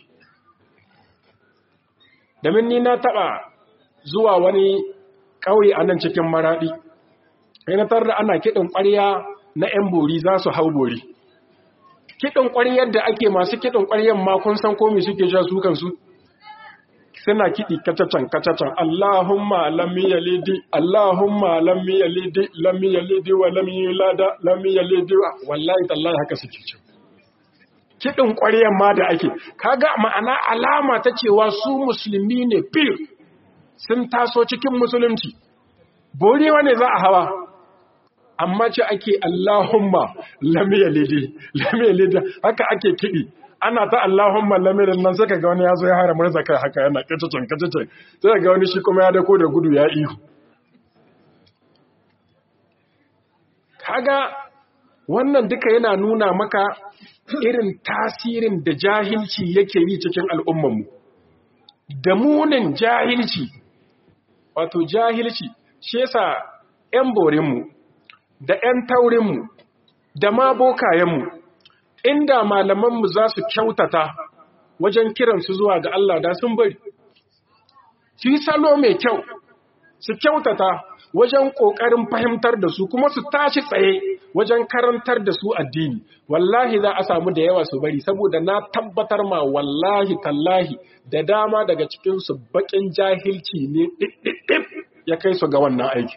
Domin ni na taɓa zuwa wani ƙauye a nan cikin maraɗi, na da ana kiɗin ƙwarya na ‘yan bori za su hau bori. Kiɗin ƙwaryar da ake masu kiɗin ƙwaryar ma kun san komi suke ja su kansu? suna kiɗi kacacan kacacan Allahumma lam yalidi Allahumma lam yalidi lam yalidi wa lam yulada lam yalidi wallahi tallahi haka suke ce kiɗin ƙwaryan ma da ake kaga ma'ana alama ta cewa su musulmi ne fil sun taso cikin musulunci bori wane za a hawa amma ce ake Allahumma lam yalidi lam yalidi haka ake kidi ana ta Allahumma lam yalidi nan sai ga wani yazo ya hara murza kai haka yana kacacin kacacin sai ga wani shi kuma ya dako da gudu ya ihu kaga wannan duka yana nuna maka irin tasirin da jahilci yake yi cikin al'ummanmu da munin jahilci wato jahilci shi yasa 'yan borinmu da 'yan taurinmu da ma bokayenmu inda malamanmu za su kyautata wajen kiransu zuwa ga Allah da sun bari su yi salo mai kyau su kyautata wajen ƙoƙarin fahimtar da su kuma su tashi tsaye wajen karantar da su addini wallahi za a samu da yawa su bari saboda na tabbatar ma wallahi tallahi da dama daga cikinsu baƙin jahilci ne ɗiɗɗiɗɗif ya kai su ga wannan aiki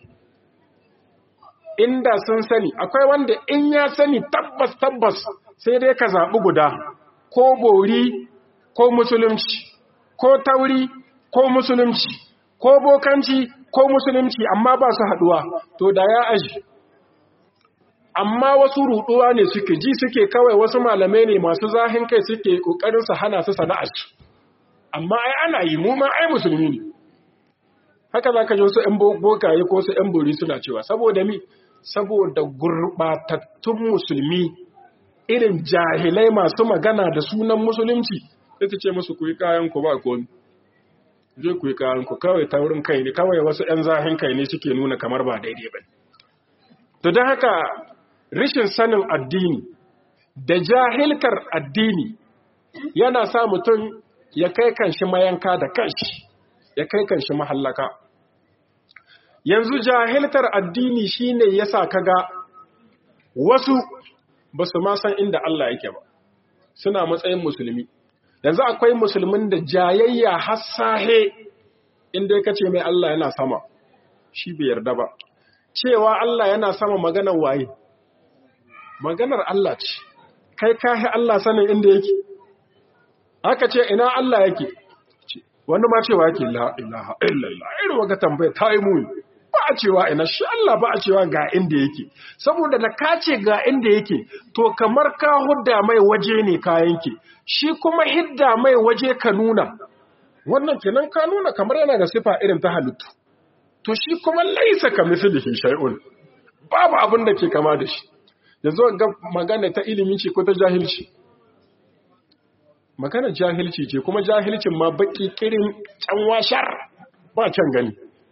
inda sun sani akwai wanda in ya sani tabbas tabbas sai dai ka zaɓi guda ko bori ko musulunci ko tauri ko musulunci ko bokanci ko musulunci amma ba su haɗuwa to da ya aji amma wasu ruɗuwa ne suke ji suke kawai wasu malamai ne masu zahin kai suke ƙoƙarin su hana su sana'ar amma ai ana yi mu ma ai musulmi ne haka za ka ji wasu 'yan bokaye ko su 'yan bori suna cewa saboda mi saboda gurɓatattun musulmi irin jahilai masu magana da sunan musulunci sai ta ce musu ku yi kayan ku ba komi je ku yi kayan ku kawai ta wurin kai ne kawai wasu 'yan zahin kai ne suke nuna kamar ba daidai ba to don haka rishin sanin addini da jahilkar addini yana sa mutum ya kai kanshi mayanka da kanshi ya kai kanshi mahallaka yanzu jahilkar addini shine yasa kaga wasu ba su ma san inda Allah yake ba suna matsayin musulmi yanzu akwai musulmin da jayayya hassahe inda ya ce mai Allah yana sama shi bai yarda ba cewa Allah yana sama maganar waye maganar Allah ce kai kahi Allah sanin inda yake aka ce ina Allah yake wani ma cewa yake la ilaha illallah irin waga tambaya ta yi muni ba a cewa ina shi Allah ba a cewa ga inda yake saboda da ka ce ga inda yake to kamar ka hudda mai waje ne ka yanke shi kuma hidda mai waje ka nuna wannan kenan ka nuna kamar yana da sifa irin ta halittu to shi kuma laisa ka mislihi shay'un babu abin da ke kama da shi yanzu ga magana ta ilimi ce ko ta jahilci magana jahilci ce kuma jahilcin ma baki kirin canwashar ba can gani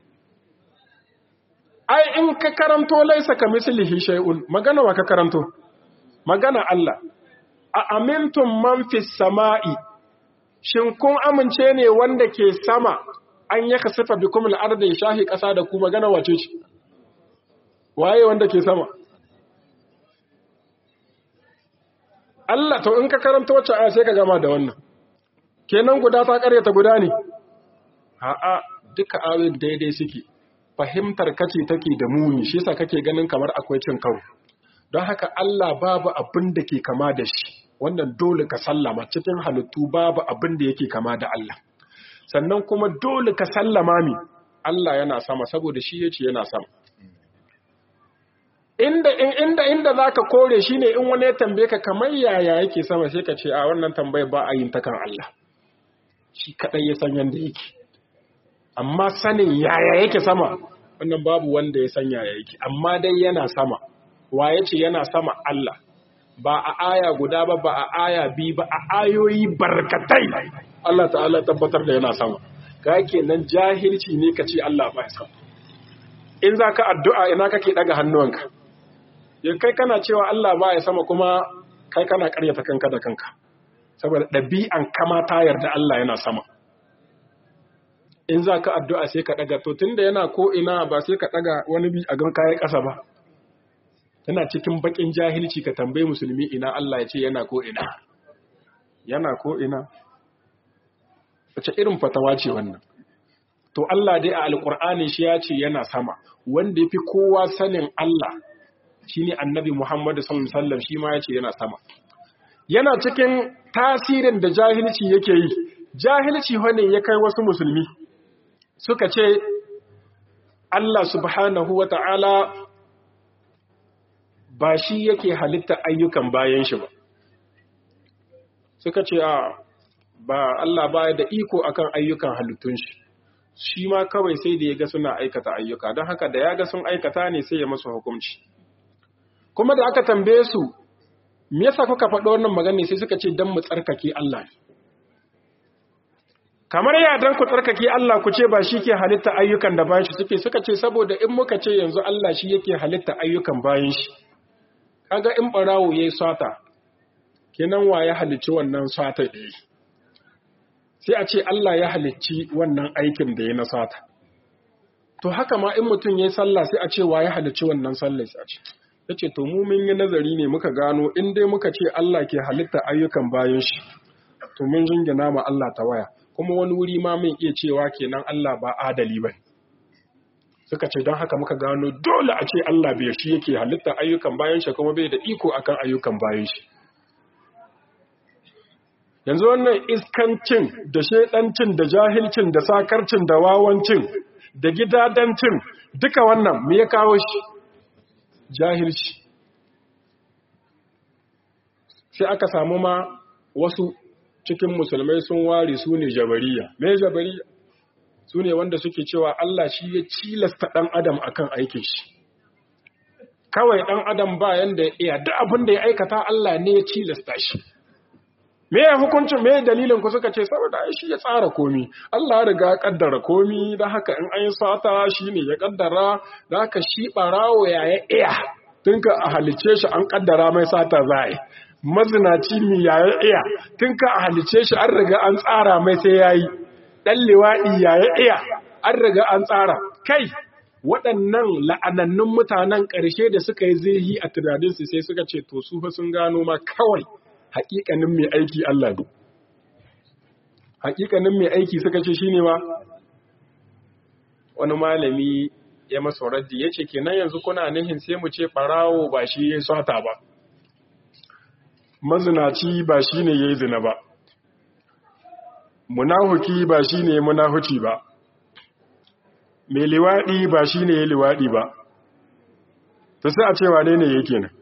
ai in ka karanto laisa ka mislihi shay'un magana wa ka karanto magana Allah a amintum man fis sama'i shin kun amince ne wanda ke sama an yaka sifa bikum al-ardi shahi kasa da ku magana wace ce waye wanda ke sama Allah to in ka karanta wacce aya sai ka gama da wannan kenan guda ta karyata guda ne a'a duka ayoyin daidai suke fahimtar kace take da muni shi yasa kake ganin kamar akwai cin karo don haka Allah babu abin da ke kama da shi wannan dole ka sallama cikin halittu babu abin da yake kama da Allah sannan kuma dole ka sallama mi Allah yana sama saboda shi yace yana sama inda inda inda zaka kore shine in wani ya tambaye ka kamar yaya yake sama sai ka ce a wannan tambayar ba a yin ta kan Allah shi kadai ya san yanda yake amma sanin yaya yake sama wannan babu wanda ya san yaya yake amma dai yana sama wa yace yana sama Allah ba a aya guda ba ba a aya bi ba a ayoyi barkatai Allah ta'ala tabbatar da yana sama ka kenan jahilci ne ka ce Allah ba ya sama in za ka addu'a ina kake daga hannuwanka yin kai kana cewa Allah ba ya sama kuma kai kana karyata kanka da kanka saboda ɗabi'an kama ta yarda Allah yana sama in za ka addu'a sai ka ɗaga to tun da yana ko ina ba sai ka ɗaga wani bi a gan kayan ƙasa ba yana cikin baƙin jahilci ka tambayi musulmi ina Allah ya ce yana ko ina yana ko ina wace irin fatawa ce wannan to Allah dai a alƙur'ani shi ya ce yana sama wanda ya fi kowa sanin Allah shi ne annabi Muhammadu sallallahu Alaihi wasallam shi ma ya ce yana sama. Yana cikin tasirin da jahilci yake yi, jahilci wane ya kai wasu musulmi suka ce, Allah subhanahu wa ta'ala ba shi yake halitta ayyukan bayan shi ba. Suka ce, a ba Allah baya da iko akan ayyukan halittun shi, shi ma kawai sai da ya ga suna aikata ayyuka, don haka da ya ga sun aikata ne sai ya masu hukunci. Kuma da aka tambaye su, me yasa kuka faɗo wannan magana sai suka ce don mu tsarkake Allah ne. kamar ya dan ku tsarkake Allah ku ce ba shi ke halitta ayyukan da bayan shi suke suka ce saboda in muka ce yanzu Allah shi yake halitta ayyukan bayan shi kaga in barawo yayi sata kenan wa ya halicci wannan sata da yi sai a ce Allah ya halicci wannan aikin da ya na sata to haka ma in mutum yayi sallah sai a ce wa ya halicci wannan sallah sai a ce yace to mu mun yi nazari ne muka gano in dai muka ce Allah ke halitta ayyukan bayan shi to mun jingina ma Allah ta waya kuma wani wuri ma mun iya cewa kenan Allah ba adali ba suka ce don haka muka gano dole a ce Allah bai shi yake halitta ayyukan bayan shi kuma bai da iko akan ayyukan bayan shi yanzu wannan iskancin da shedancin da jahilcin da sakarcin da wawancin da gidadancin duka wannan me ya kawo shi jahilci sai aka samu ma wasu cikin musulmai sun ware su ne jabariya me jabariya su ne wanda suke cewa Allah shi ya cilasta ɗan adam akan aikin shi kawai ɗan adam ba yanda ya iya duk abin da ya aikata Allah ne ya cilasta shi me ya hukuncin me dalilin ku suka ce saboda shi ya tsara komi Allah ya riga ya kaddara komi da haka in an yi sata shi ne ya kaddara da haka shi barawo ya ya iya tun ka a halice shi an kaddara mai sata za a yi mazinaci mi ya ya iya tun ka a halice shi an riga an tsara mai sai ya yi ɗan liwaɗi ya ya iya an riga an tsara kai waɗannan la'anannun mutanen ƙarshe da suka yi zirhi a tunaninsu sai suka ce to su fa sun gano ma kawai haƙiƙanin mai aiki Allah ne haƙiƙanin mai aiki suka ce shine ma wani malami ya masa raddi ya ce kenan yanzu kuna nihin sai mu ce ɓarawo ba shi ya sata ba mazinaci ba shi ne ya yi zina ba munahuki ba shi ne munahuci ba mai liwaɗi ba shi ne ya liwaɗi ba ta sai a cewa ne ne yake nan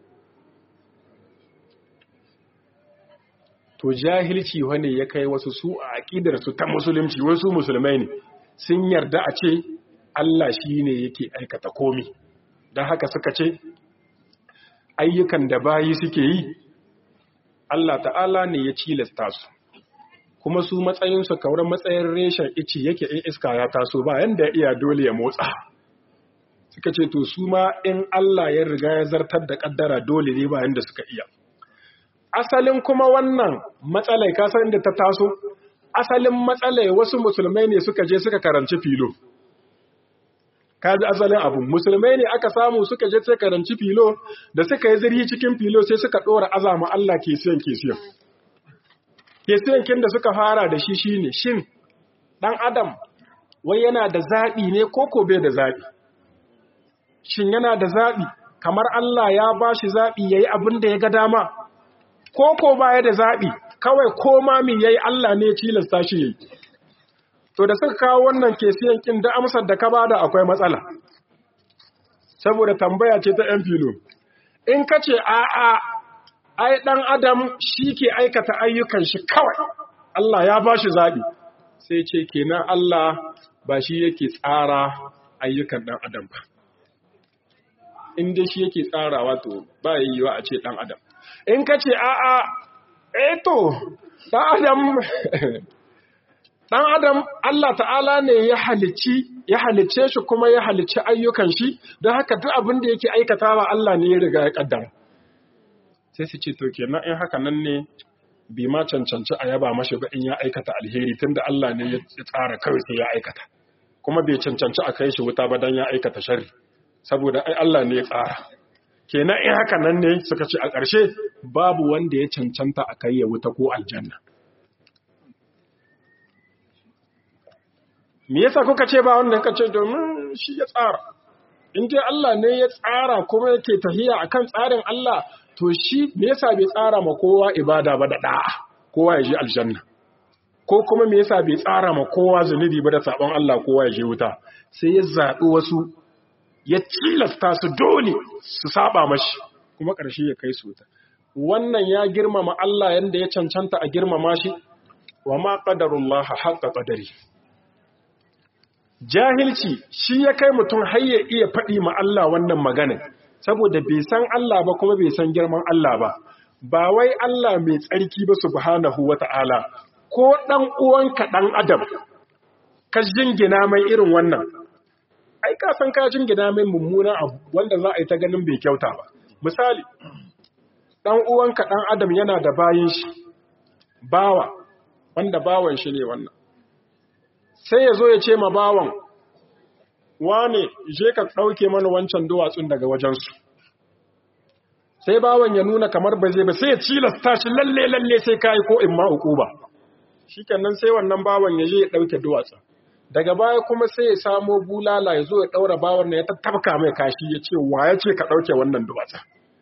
to jahilci wane ya kai wasu su a aƙidarsu ta musulunci wasu musulmai ne sun yarda a ce Allah shi ne yake aikata komi don haka suka ce ayyukan da bayi suke yi Allah ta'ala ne ya cilasta su kuma su matsayinsu kauran matsayin reshen ici yake in iska ya taso ba yanda iya dole ya motsa suka ce to su ma in Allah ya riga ya zartar da kaddara dole ne ba yanda suka iya asalin kuma wannan matsalai kasan da ta taso asalin matsalai wasu musulmai ne suka je suka karanci filo kaji asalin abu musulmai ne aka samu suka je suka karanci filo da suka yi zirhi cikin filo sai suka ɗora azama Allah ke siyan ke siyan ke siyan kin da suka fara da shi shine shin ɗan adam wai yana da zaɓi ne ko ko bai da zaɓi shin yana da zaɓi kamar Allah ya ba shi zaɓi ya yi abin da ya ga dama ko ko baya da zaɓi kawai ko mami ya yi Allah ne cilasta shi ya yi. To da suka kawo wannan kesiyan kin da amsar da ka bada akwai matsala. Saboda tambaya ce ta ‘yan filo. In ka ce a'a, ai ɗan Adam shi ke aikata ayyukan shi kawai, Allah ya ba shi zaɓi. Sai ce kenan Allah ba shi yake tsara ayyukan ɗan Adam ba. In dai shi yake tsarawa to ba yiwuwa a ce ɗan Adam. in ka ce a'a eto ɗan adam ɗan adam Allah ta'ala ne ya halicci ya halicce shi kuma ya halicci ayyukan shi don haka duk abin da yake aikatawa Allah ne ya riga ya kaddara sai su ce to kenan in haka nan ne bi ma cancanci a yaba mashi ba in ya aikata alheri tunda Allah ne ya tsara kawai sai ya aikata kuma bai cancanci a kai shi wuta ba dan ya aikata sharri saboda ai Allah ne ya tsara kenan in haka nan ne suka ce a ƙarshe babu wanda ya cancanta a kai ya wuta ko aljanna me yasa kuka ce ba wanda kace domin shi ya tsara in dai Allah ne ya tsara kuma yake tahiya akan tsarin Allah to shi me yasa bai tsara ma kowa ibada ba da da'a kowa ya je aljanna ko kuma me yasa bai tsara ma kowa zunubi ba da sabon Allah kowa ya je wuta sai ya zaɓi wasu ya cilasta su dole su saba mashi kuma ƙarshe ya kai su ta wannan ya girmama Allah yanda ya cancanta a girmama shi wa ma qadarullah haqqa qadari jahilci shi ya kai mutum har ya iya faɗi ma Allah wannan magana saboda bai san Allah ba kuma bai san girman Allah ba ba wai Allah mai tsarki ba subhanahu wata'ala ko dan uwanka dan adam ka jingina mai irin wannan ai ka san ka jingina mai mummuna abu wanda za a yi ta ganin bai kyauta ba misali dan uwanka dan adam yana da bayin shi bawa wanda bawan shi ne wannan sai ya zo ya ce ma bawan wane je ka ɗauke mana wancan duwatsun daga wajensu sai bawan ya nuna kamar ba zai ba sai ya cilasta shi lalle lalle sai kai ko in ma uku ba shikenan sai wannan bawan ya je ya ɗauke duwatsun daga baya kuma sai ya samo bulala ya zo ya ɗaura bawan na ya tattabka mai kashi ya ce wa ya ce ka ɗauke wannan duwatsun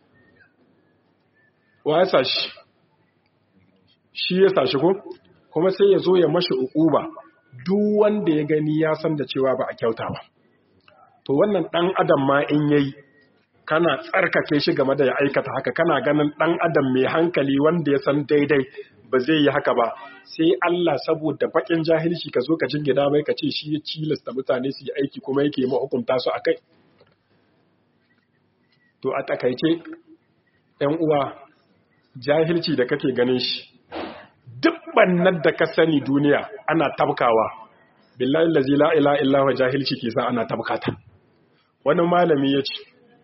wa ya sa shi shi ya sa shi ko kuma sai ya zo ya mashi uquba duk wanda ya gani ya san da cewa ba a kyauta ba to wannan dan adam ma in yayi kana tsarkake shi game da ya aikata haka kana ganin dan adam mai hankali wanda ya san daidai ba zai yi haka ba sai Allah saboda bakin jahilci ka zo ka jingida mai ka ce shi ya cilasta mutane su yi aiki kuma yake ma hukunta su akai to a takaice ɗan uwa jahilci da kake ganin shi duk bannan da ka sani duniya ana tabkawa billahi allazi la ilaha illa huwa jahilci ke sa ana tabkata wani malami yace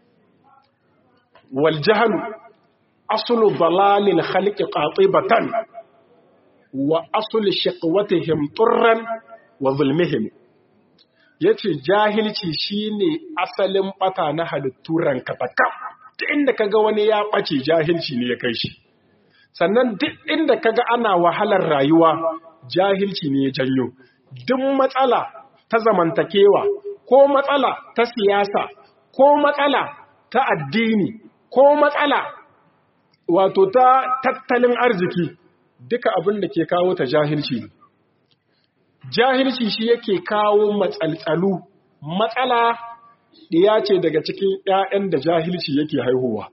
wal jahlu aslu dalalil khalqi qatibatan wa aslu shiqwatihim turran wa zulmihim yace jahilci shine asalin bata na halittu ranka takam duk inda kaga wani ya bace jahilci ne ya kai shi sannan duk inda kaga ana wahalar rayuwa jahilci ne ya janyo duk matsala ta zamantakewa ko matsala ta siyasa ko matsala ta addini ko matsala wato ta tattalin arziki duka abin da ke kawo ta jahilci ne jahilci shi yake kawo matsaltsalu matsala ɗiya ce daga cikin ‘ya'yan da jahilci yake haihuwa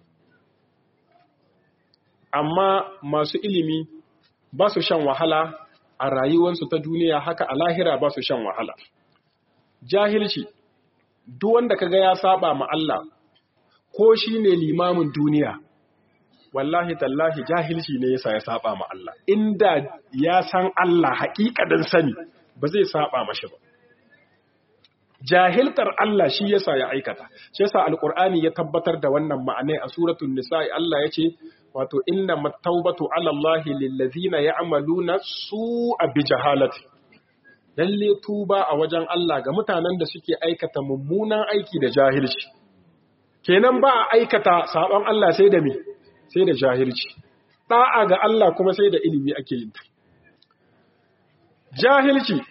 amma masu ilimi ba su shan wahala a rayuwarsu ta duniya haka a lahira ba su shan wahala jahilci duk wanda kaga ya saba ma Allah ko shi ne limamin duniya wallahi tallahi jahilci ne yasa ya saba ma Allah inda ya san Allah haƙiƙanin sani ba zai saba mashi ba jahiltar Allah shi yasa ya aikata shi yasa alqur'ani ya tabbatar da wannan ma'anai a suratul nisa'i Allah yace wato inna mattaubatu ala Allah lillazina ya'maluna su'a bi jahalati lalle tuba a wajen Allah ga mutanen da suke aikata mummunan aiki da jahilci kenan ba a aikata sabon Allah sai da me sai da jahilci da'a ga Allah kuma sai da ilimi ake yin ta jahilci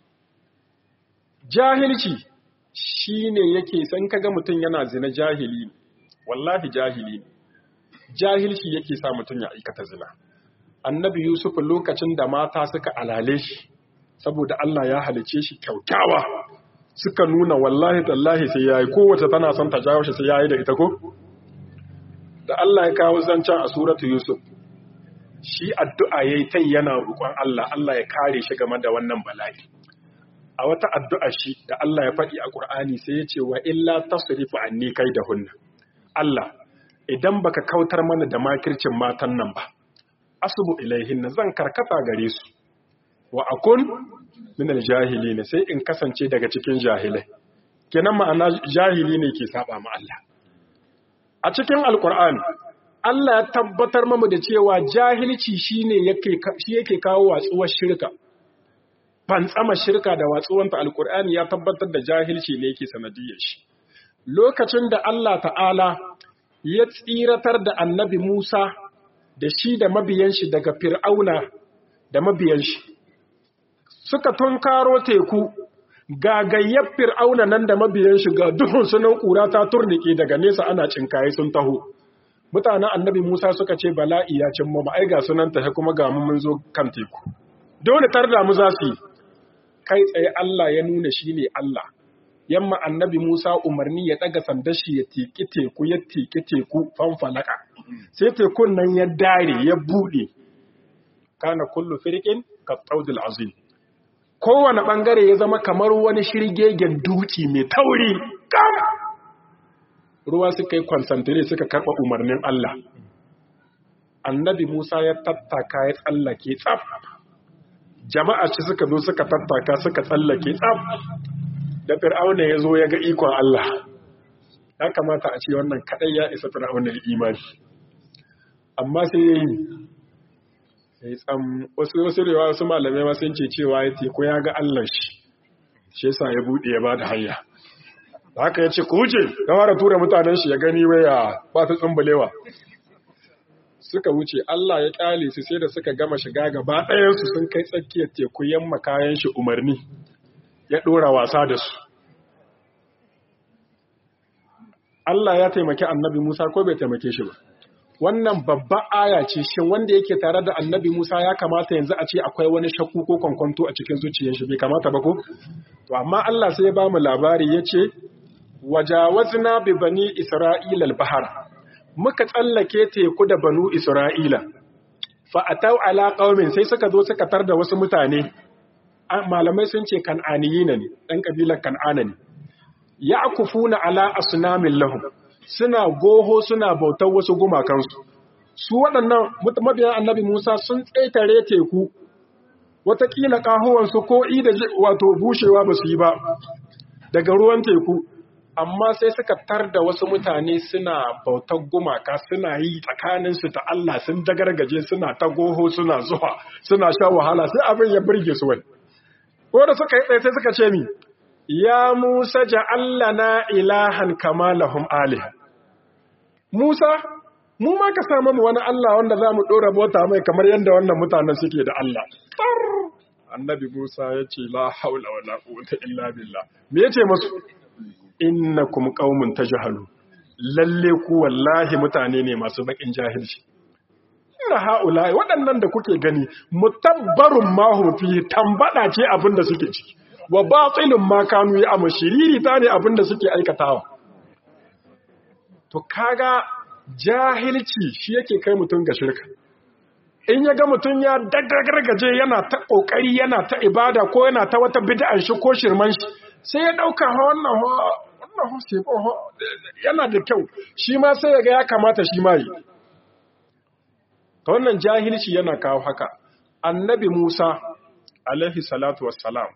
jahilci shine yake san kaga mutum yana zina jahili wallahi jahili ne jahilci yake sa mutum ya aikata zina annabi yusuf lokacin da mata suka alale shi saboda Allah ya halice shi kyaukyawa suka nuna wallahi tallahi sai yayi kowace tana son ta jawo shi sai yayi da ita ko da Allah ya kawo zancen a suratu yusuf shi addu'a yayi tai yana roƙon Allah Allah ya kare shi game da wannan bala'i a wata addu'a shi da Allah ya faɗi a Qur'ani sai ya ce wa illa tasrifu anni kaidahunna Allah idan baka kautar mana da makircin matan nan ba asubu ilaihin zan karkata gare su wa akun min aljahilin sai in kasance daga cikin jahilai kenan ma'ana jahili ne ke saba ma Allah a cikin alqur'ani Allah ya tabbatar mamu da cewa jahilci shine yake shi yake kawo watsuwar shirka fantsama shirka da watsuwanta alqur'ani ya tabbatar da jahilci ne yake sanadiyar shi lokacin da Allah ta'ala ya tsiratar da annabi Musa da shi da mabiyan shi daga Fir'auna da mabiyan shi. Suka tunkaro teku gagayyar Fir'auna nan da mabiyan shi ga duhun sunan ƙura ta turnike daga nesa ana cinkaye sun taho. Mutanen annabi Musa suka ce bala'i ya cin mu ai ga sunan tahe kuma ga mu mun zo kan teku. Dole tar da mu za su yi. Kai tsaye Allah ya nuna shi ne Allah. yamma annabi Musa umarni ya daga sandar shi ya tiki teku ya tiki teku fanfalaka sai tekun nan ya dare ya bude kana kullu firqin ka tawdil azim kowane bangare ya zama kamar wani shirgegen duki mai tauri kam ruwa suka yi concentrate suka karba umarnin Allah annabi Musa ya tattaka ya tsallake tsaf jama'a ci suka zo suka tattaka suka tsallake tsaf da fir'auna ya zo ya ga ikon Allah ya kamata a ce wannan kadai ya isa fir'auna ya imani amma sai ya yi sai tsam wasu wasu rewa wasu malamai ma sun ce cewa ya teku ya ga Allah shi shi yasa ya bude ya bada hanya haka ya ce ku wuce ya fara tura mutanen shi ya gani waya ba ta tsumbulewa suka wuce Allah ya kyale su sai da suka gama shiga gaba ɗayansu sun kai tsakiyar teku yamma kayan shi umarni ya ɗora wasa da su Allah ya taimaki annabi Musa ko bai taimake shi ba wannan babba aya ce shin wanda yake tare da annabi Musa ya kamata yanzu a ce akwai wani shakku ko kwankwanto a cikin zuciyar shi bai kamata ba ko to amma Allah sai ya ba mu labari yace wajawazna bi bani isra'ila al-bahr muka tsallake teku da banu Isra'ila, fa'atau ala ƙaumin sai suka zo suka tar da wasu mutane, malamai sun ce kan'aniyi ne, ɗan ƙabilar kan'ana ne, ya kufu na ala a sunamin lahu, suna goho suna bautar wasu gumakansu. Su waɗannan mabiyan annabi Musa sun tsaitare teku, watakila ƙahowansu ko ida wato bushewa ba su yi ba, daga ruwan teku, amma sai suka tar da wasu mutane suna bautar gumaka suna yi tsakaninsu ta Allah sun dagargaje suna ta goho suna zuwa suna sha wahala sai abin ya birge su wai ko da suka yi tsaye sai suka ce mi ya Musa ja'allana ilahan kama lahum alih Musa mu ma ka samu mu wani Allah wanda za mu ɗora bota mai kamar yadda wannan mutanen suke da Allah annabi Musa ya ce la haula wala quwwata illa billah me yace musu innakum qaumun tajhalu lalle ku wallahi mutane ne masu bakin jahilci inna haula waɗannan da kuke gani mutabbarun ma hum fi tambada ce abinda suke ciki wa batilun ma kanu ya amshiriri ta ne abinda suke aikatawa to kaga jahilci shi yake kai mutum ga shirka in ya ga mutum ya dagargaje yana ta kokari yana ta ibada ko yana ta wata bid'an shi ko shirman shi sai ya dauka wannan wannan yana da kyau shi ma sai ya ga ya kamata shi ma yi ta wannan jahilci yana kawo haka annabi Musa alaihi salatu wassalam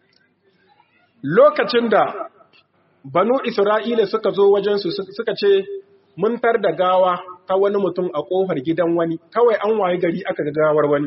lokacin da banu Isra'ila suka zo wajensu suka ce mun tar da gawa ta wani mutum a ƙofar gidan wani kawai an waye gari aka ga gawar wani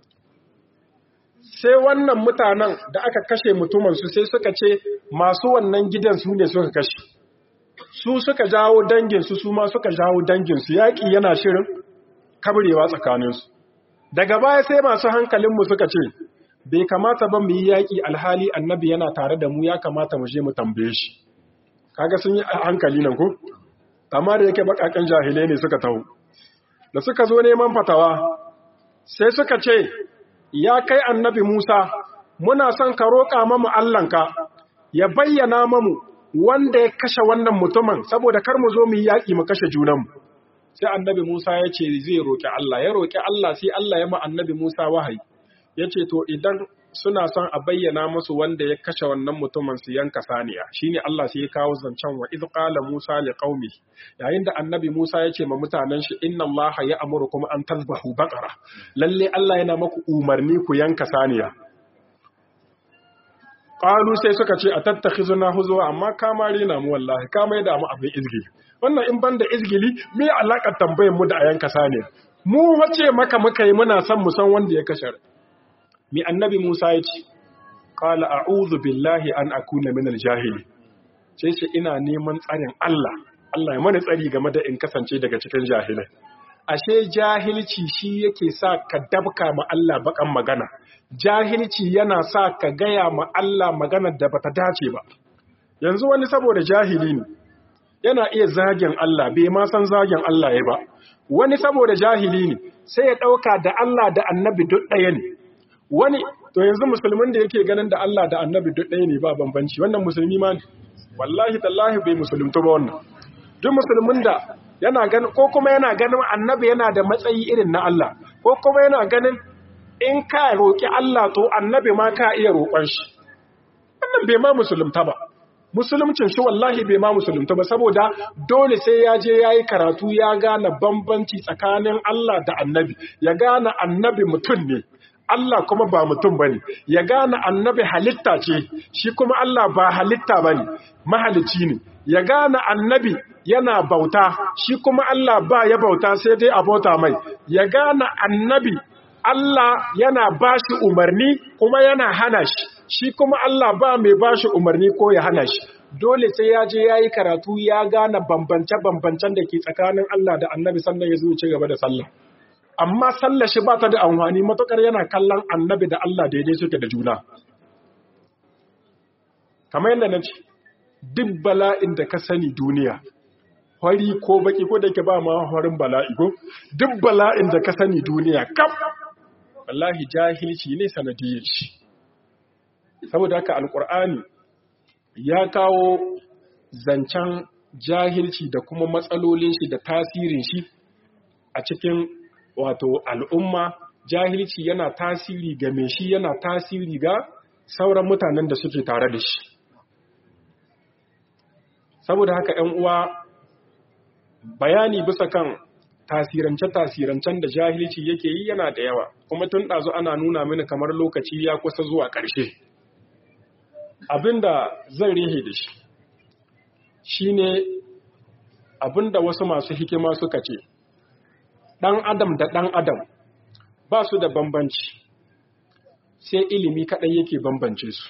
sai wannan mutanen da aka kashe mutumansu sai suka ce masu wannan gidan su ne suka kashe su suka jawo danginsu su ma suka jawo danginsu yaƙi yana shirin kabrewa tsakaninsu daga baya sai masu hankalinmu suka ce bai kamata ba mu yi yaƙi alhali annabi yana tare da mu ya kamata mu je mu tambaye shi kaga sun yi hankali nan ko amma da yake bakakan jahilai ne suka taho da suka zo neman fatawa sai suka ce ya kai annabi Musa muna son ka roƙa mamu Allahnka ya bayyana mamu wanda ya kashe wannan mutumin saboda kar mu zo mu yi yaƙi mu kashe junanmu sai annabi Musa ya ce zai roƙi Allah ya roƙi Allah sai Allah ya ma annabi Musa wahayi ya ce to idan suna son a bayyana musu wanda ya kashe wannan mutumin su yanka saniya shine Allah sai ya kawo zancen wa idh qala Musa li qaumi yayin da annabi Musa ya ce ma mutanen shi inna Allah ya amurukum an tazbahu baqara lalle Allah yana maku umarni ku yanka saniya qalu sai suka ce atattakhizuna huzwa amma kama rina mu wallahi kama yada mu abin izgili wannan in banda izgili me alakar tambayar mu da a yanka saniya mu wace maka muka yi muna son mu san wanda ya kashe mi annabi Musa ya ce, Kala a'udhu billahi an akuna minal jahili, ce ce ina neman tsarin Allah, Allah ya mana tsari game da in kasance daga cikin jahilai. Ashe jahilci shi yake sa ka dabka ma Allah bakan magana, jahilci yana sa ka gaya ma Allah maganar da bata dace ba. Yanzu wani saboda jahili ne, yana iya zagin Allah, bai ma san zagin Allah ya ba. Wani saboda jahili ne, sai ya ɗauka da Allah da annabi duk ɗaya ne. wani to yanzu musulmin da yake ganin da Allah da annabi duk ɗaya ne ba bambanci wannan musulmi ma ne wallahi tallahi bai musulunta ba wannan duk musulmin da yana ganin ko kuma yana ganin annabi yana da matsayi irin na Allah ko kuma yana ganin in ka roƙi Allah to annabi ma ka iya roƙon shi wannan bai ma musulunta ba musulumcin shi wallahi bai ma musulunta ba saboda dole sai ya je ya yi karatu ya gane bambanci tsakanin Allah da annabi ya gane annabi mutum ne Allah kuma ba mutum bane ya gane annabi halitta ce shi kuma Allah ba halitta bane mahalici ne ya gane annabi yana bauta shi kuma Allah ba ya bauta sai dai a bauta mai ya gane annabi Allah yana bashi umarni kuma yana hana shi shi kuma Allah ba mai bashi umarni ko ya hana shi dole sai ya je yayi karatu ya gane bambance-bambancen da ke tsakanin Allah da annabi sannan ya zo ci gaba da sallah amma sallar shi ba ta da amfani matukar yana kallon annabi da Allah daidai suke da juna. Kamar yadda na ce, duk bala'in da ka sani duniya, hori ko baki ko da ke ba ma horin bala'i ko, duk bala'in da ka sani duniya, kaf, wallahi jahilci ne sanadiyar shi. Saboda haka Alƙur'ani ya kawo zancen jahilci da kuma matsalolin shi da tasirin shi a cikin wato al'umma jahilci yana tasiri ga mai shi yana tasiri ga sauran mutanen da suke tare da shi saboda haka ‘yan uwa bayani bisa kan tasirance-tasirancen da jahilci yake yi yana da yawa kuma tun ɗazu ana nuna mini kamar lokaci ya kusa zuwa ƙarshe abinda zan rihe da shi shine abinda wasu masu hikima suka ce ɗan adam da ɗan adam ba su da bambanci sai ilimi kaɗai yake bambance su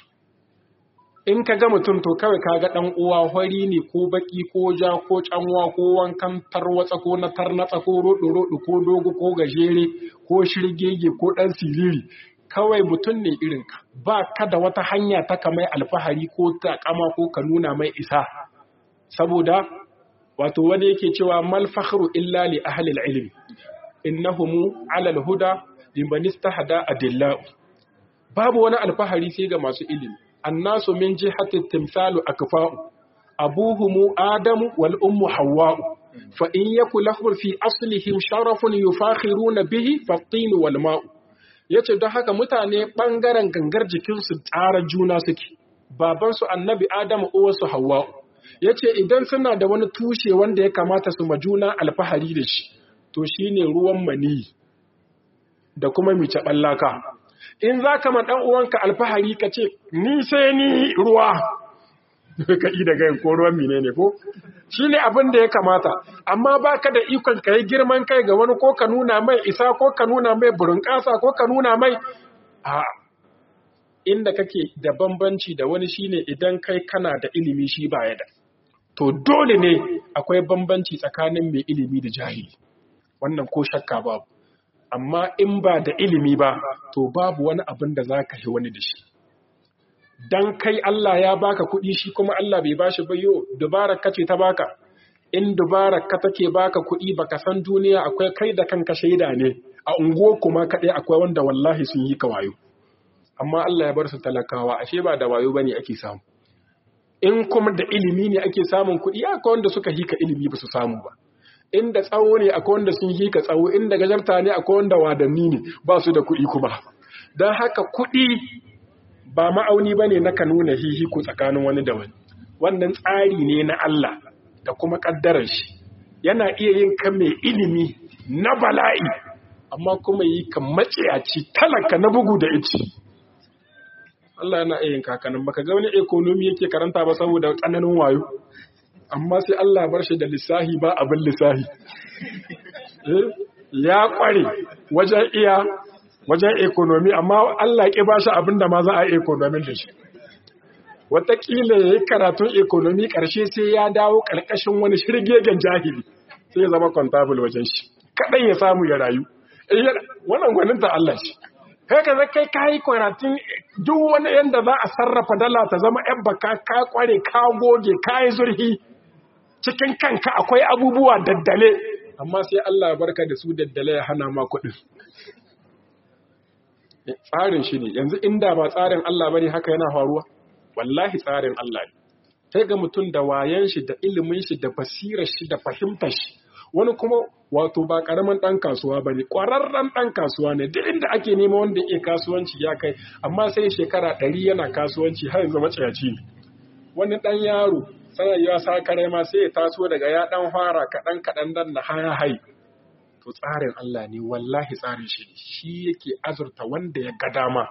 in ka ga mutum to kawai ka ga ɗan uwa hori ne ko baƙi ko ja ko canwa ko wankan tarwatsa ko na tarnatsa ko roɗo-roɗo ko dogo ko gajere ko shirgege ko ɗan siriri kawai mutum ne irinka ba ka da wata hanya ta kamai alfahari ko takama ko ka nuna mai isa saboda wato wani yake cewa mal fakhru illa li ahli al-ilm innahumu ala al-huda liman istahada adillau babu wani alfahari sai ga masu ilimi annasu min jihati timsalu akfa'u abuhumu adamu wal ummu hawwa'u fa in yaku lahum fi aslihim sharafun yufakhiruna bihi fa-tin wal ma'u yace don haka mutane bangaren gangar jikinsu tsara juna suke babansu annabi adamu uwarsu hawwa'u ya ce idan suna da wani tushe wanda ya kamata su majuna alfahari da shi to shi ne ruwan mani da kuma mice ɓallaka in za ka ma uwanka alfahari ka ce ni sai ni ruwa ka yi da gayin ko ruwan mine ne ko shi ne abin da ya kamata amma ba ka da ikon ka yi girman kai ga wani ko ka nuna mai isa ko ka nuna mai burin ƙasa ko ka nuna mai a inda kake da bambanci da wani shine idan kai kana da ilimi shi baya da to dole ne akwai bambanci tsakanin mai ilimi da jahili wannan ko shakka babu amma in ba da ilimi ba to babu wani abin da za ka yi wani da shi dan kai Allah ya baka kuɗi shi kuma Allah bai bashi ba yo dubarar ka ce ta baka in dubarar ka take baka kuɗi baka san duniya akwai kai da kanka shaida ne a unguwar kuma kaɗai akwai wanda wallahi sun yi ka wayo amma Allah ya bar su talakawa ashe ba da wayo bane ake samu in kuma da ilimi ne ake samun kuɗi akwai wanda suka hika ilimi ba su samu ba inda tsawo ne akwai wanda sun hika tsawo inda gajarta ne akwai wanda wadanni ne ba su da kuɗi kuma don haka kuɗi ba ma'auni bane na ka nuna hihiku tsakanin wani da wani wannan tsari ne na Allah da kuma ƙaddarar shi yana iya yin kan mai ilimi na bala'i amma kuma yi kan maciyaci talaka na bugu da ici Allah yana iya yin kakanin baka ga wani ekonomi yake karanta ba saboda tsananin wayo amma sai Allah bar shi da lissahi ba abin lissahi ya kware wajen iya wajen ekonomi amma Allah ya ba shi abin da ma za a yi ekonomin da shi wataƙila ya yi karatun ekonomi ƙarshe sai ya dawo ƙarƙashin wani shirgegen jahili sai ya zama kwantabul wajen shi kaɗan ya samu ya rayu wannan gwaninta Allah shi kai ka kai ka yi karatun duk wani yadda za a sarrafa dala ta zama yan baka ka kware ka goge ka yi zurhi cikin kanka akwai abubuwa daddale amma sai Allah barka da su daddale ya hana ma kuɗin tsarin shi ne yanzu inda ba tsarin Allah bane haka yana faruwa wallahi tsarin Allah ne sai ga mutum da wayan shi da ilimin shi da basirar shi da fahimtar shi wani kuma wato ba karaman dan kasuwa bane kwararren dan kasuwa ne duk inda ake nema wanda yake kasuwanci ya kai amma sai shekara ɗari yana kasuwanci har yanzu maciyaci ne wani dan yaro sai ya sa kare ma sai ya taso daga ya dan fara kaɗan kaɗan dan na haya hai to tsarin Allah ne wallahi tsarin shi ne shi yake azurta wanda ya ga dama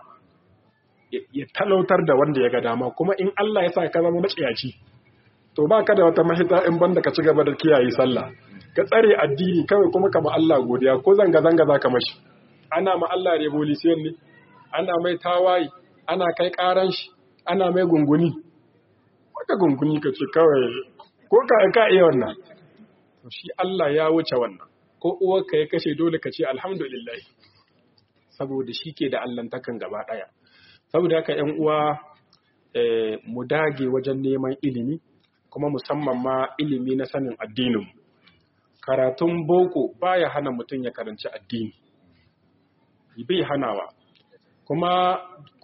ya talautar da wanda ya ga dama kuma in Allah ya sa ka zama maciyaci to ba ka da wata mahita in banda ka ci gaba da kiyaye sallah ka tsare addini kawai kuma ka ma Allah godiya ko zanga zanga za ka mashi ana ma Allah revolution ne ana mai tawaye ana kai karan shi ana mai gunguni wata gunguni ka ce kawai ko ka ka iya wannan to shi Allah ya wuce wannan ko uwarka ya kashe dole ka ce alhamdulillah saboda shi ke da allantakan gaba ɗaya saboda haka ‘yan uwa mu dage wajen neman ilimi kuma musamman ma ilimi na sanin addinin karatun boko baya hana mutum ya karanci addini bai hanawa kuma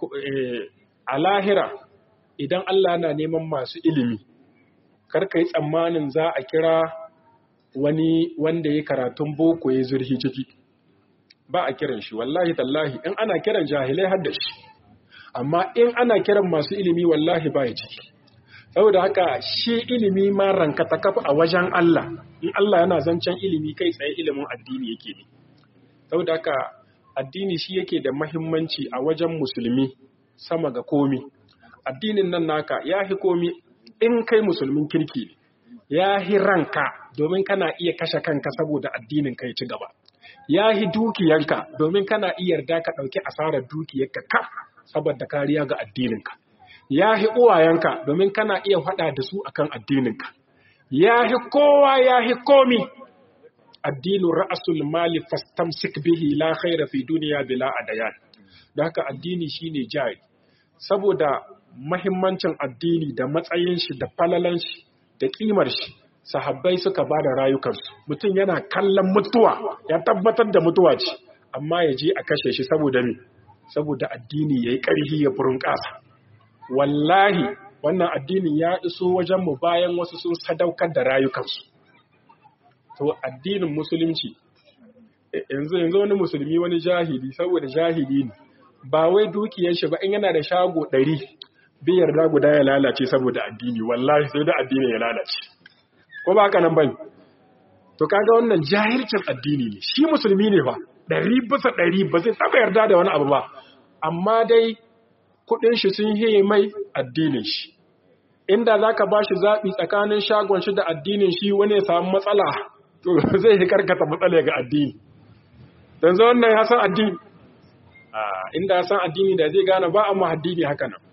a lahira idan Allah na neman masu ilimi karka yi tsammanin za a kira wani wanda ya karatun boko ya zurhi ciki ba a kiran shi wallahi tallahi in ana kiran jahilai har da shi amma in ana kiran masu ilimi wallahi ba ya ciki saboda haka shi ilimi ma ranka ta kafa a wajen Allah in Allah yana zancen ilimi kai tsaye ilimin addini yake ne saboda haka addini shi yake da mahimmanci a wajen musulmi sama ga komi addinin nan naka ya hi komi in kai musulmin kirki ne ya hi ranka domin kana iya kashe kanka saboda addinin kai ci gaba ya hi dukiyanka domin kana iya yarda ka ɗauki asarar dukiyarka kaf saboda kariya ga addininka ya hi uwayenka domin kana iya faɗa da su akan addininka ya hi kowa ya hi komi addinu ra'asul mali fastamsik bihi la khaira fi duniya bila adayan da haka addini shine jari saboda mahimmancin addini da matsayin shi da falalan shi da kimar shi sahabbai suka ba da rayukansu mutum yana kallon mutuwa ya tabbatar da mutuwa ce amma ya je a kashe shi saboda me saboda addini yayi ƙarfi ya furin ƙasa wallahi wannan addinin ya iso wajen mu bayan wasu sun sadaukar da rayukansu to addinin musulunci yanzu yanzu wani musulmi wani jahili saboda jahili ne ba wai dukiyar shi ba in yana da shago ɗari bai yarda guda ya lalace saboda addini wallahi sai da addini ya lalace ko ba haka nan bane to kaga wannan jahilcin addini ne shi musulmi ne fa ɗari bisa ɗari ba zai taɓa yarda da wani abu ba amma dai kuɗin shi sun hiye mai addinin shi inda za ka ba shi zaɓi tsakanin shagon shi da addinin shi wani ya samu matsala to zai yi karkata matsala ga addini don zo wannan ya san addini inda ya san addini da zai gane ba amma addini haka nan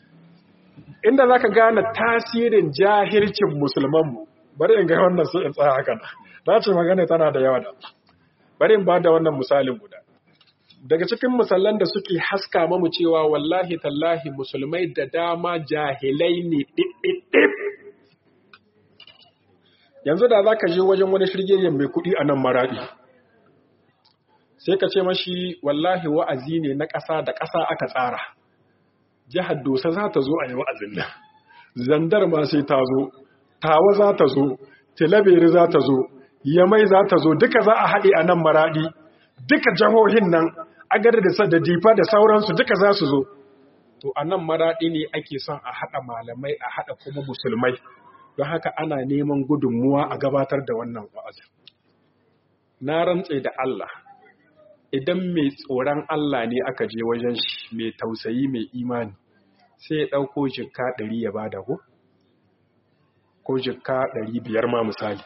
inda za ka gane tasirin jahilcin musulmanmu bari in ga wannan sai in tsaya haka na ce magana tana da yawa da bari in ba da wannan misalin guda daga cikin misalan da suke haska mamu cewa wallahi tallahi musulmai da dama jahilai ne ɗiɗɗiɗɗip yanzu da za ka je wajen wani shirgiyar mai kuɗi a nan maraɗi sai ka ce mashi wallahi wa'azi ne na ƙasa da ƙasa aka tsara jihar dosa za ta zo a yi wa'azin nan zandar ma sai ta zo tawa za ta zo tilaberi za ta zo yamai za ta zo duka za a haɗe a nan maraɗi duka jihohin nan agar da da difa da sauransu duka za su zo to a nan maraɗi ne ake son a haɗa malamai a haɗa kuma musulmai don haka ana neman gudunmuwa a gabatar da wannan wa'azin na rantse da Allah idan mai tsoron Allah ne aka je wajen shi mai tausayi mai imani sai ya ɗauko jikka ɗari ya bada ko ko jikka ɗari biyar ma misali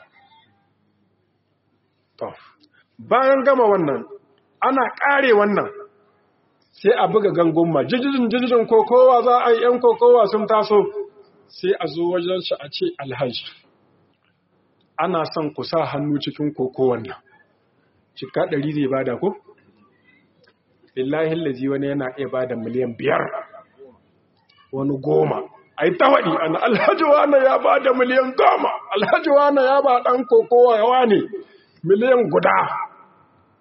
to bayan gama wannan ana ƙare wannan sai a buga gangunma jijijin jijijin kokowa za a yi ‘yan kokowa sun taso sai a zo wajen shi a ce alhaji ana son ku sa hannu cikin kokowan nan cika ɗari zai bada ko? lillahi lazi wani yana iya bada miliyan biyar wani goma a yi tawaɗi ana alhaji wane ya bada miliyan goma alhaji wane ya ba ɗan kokowa yawa ne miliyan guda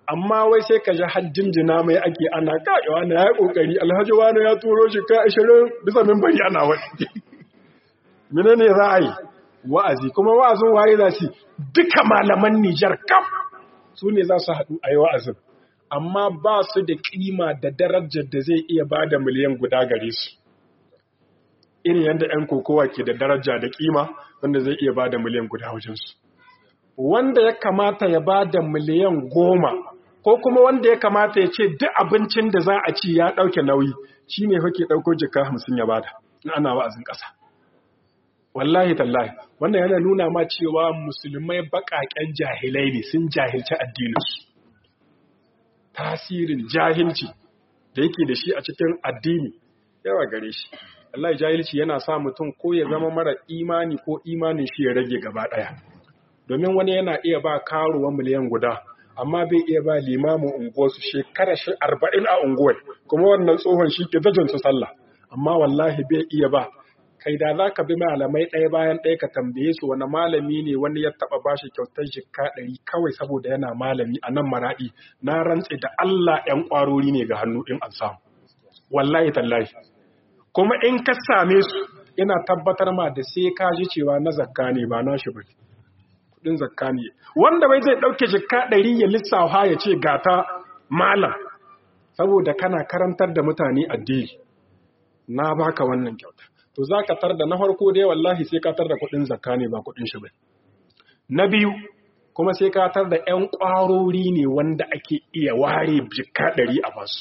amma wai sai ka ji hajjinjina mai ake ana kaɗewa na ya ƙoƙari alhaji wani ya turo shi ka ashirin bisa mimbari ana wani mene ne za a yi wa'azi kuma wa'azin waye za su duka malaman nijar kam su ne za su haɗu a yi wa'azin amma ba su da ƙima da darajar da zai iya ba da miliyan guda gare su irin yadda 'yan kokowa ke da daraja da ƙima wanda zai iya ba da miliyan guda wajensu wanda ya kamata ya ba da miliyan goma ko kuma wanda ya kamata ya ce duk abincin da za a ci ya ɗauke nauyi shi ne hake ɗauko jika hamsin ya bada in ana wa'azin ƙasa wallahi tallahi wannan yana nuna ma cewa musulmai baƙaƙen jahilai ne sun jahilci addininsu tasirin jahilci da yake da shi a cikin addini yawa gare shi wallahi jahilci yana sa mutum ko ya zama mara imani ko imanin shi ya rage gaba ɗaya domin wani yana iya ba karuwa miliyan guda amma bai iya ba limamin unguwarsu shekara shi arba'in a unguwar kuma wannan tsohon shi ke su sallah amma wallahi bai iya ba kai da za ka bi malamai ɗaya bayan ɗaya ka tambaye su wani malami ne wani ya taɓa ba shi kyautar jikka ɗari kawai saboda yana malami a nan maraɗi na rantse da Allah ‘yan ƙwarori ne ga hannu in an samu wallahi tallahi kuma in ka same su ina tabbatar ma da sai ka ji cewa na zakka ne ba na shi bane kudin zakka ne wanda bai zai dauke jikka ɗari ya lissafa ya ce gata malam saboda kana karantar da mutane addini na baka wannan kyauta to zaka tar da na farko dai wallahi sai ka tar da kudin zakka ne ba kudin shi bane na biyu kuma sai ka tar da ƴan ƙwarori ne wanda ake iya ware jikka ɗari a basu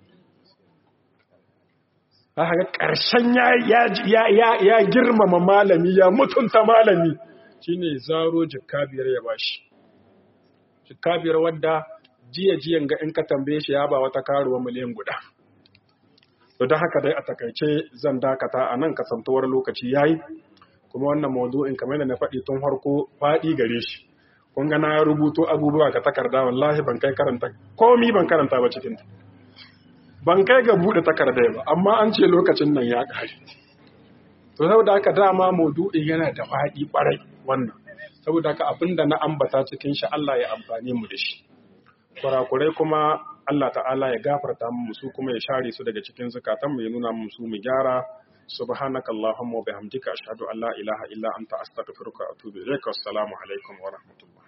haka ƙarshen ya girmama malami ya mutunta malami shine zaro jikka biyar ya bashi jikka biyar wadda jiya jiyan ga in ka tambaye shi ya ba wata karuwa miliyan guda to don haka dai a takaice zan dakata a nan kasantuwar lokaci yayi kuma wannan maudu'in kamar da na faɗi tun harko faɗi gare shi kun ga na rubuto abubuwa ka takarda wallahi ban kai karanta komi ban karanta ba cikin ban kai ga buɗe takardai ba amma an ce lokacin nan ya ƙare to saboda haka dama maudu'in yana da faɗi ƙwarai wannan saboda haka abinda na ambata cikin shi Allah ya amfani mu da shi kurakurai kuma Allah ta'ala ya gafarta mu su kuma ya share su daga cikin zakatan mu ya nuna mu su mu gyara subhanaka allahumma wa bihamdika ashhadu an la ilaha illa anta astaghfiruka wa atubu ilaika wassalamu alaikum wa rahmatullah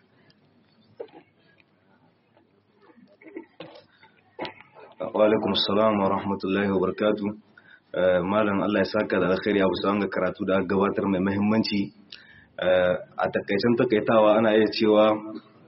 wa alaikum assalam wa rahmatullahi wa barakatuh malam Allah ya saka da alkhairi abu sa ga karatu da aka gabatar mai muhimmanci a takaicen takaitawa ana iya cewa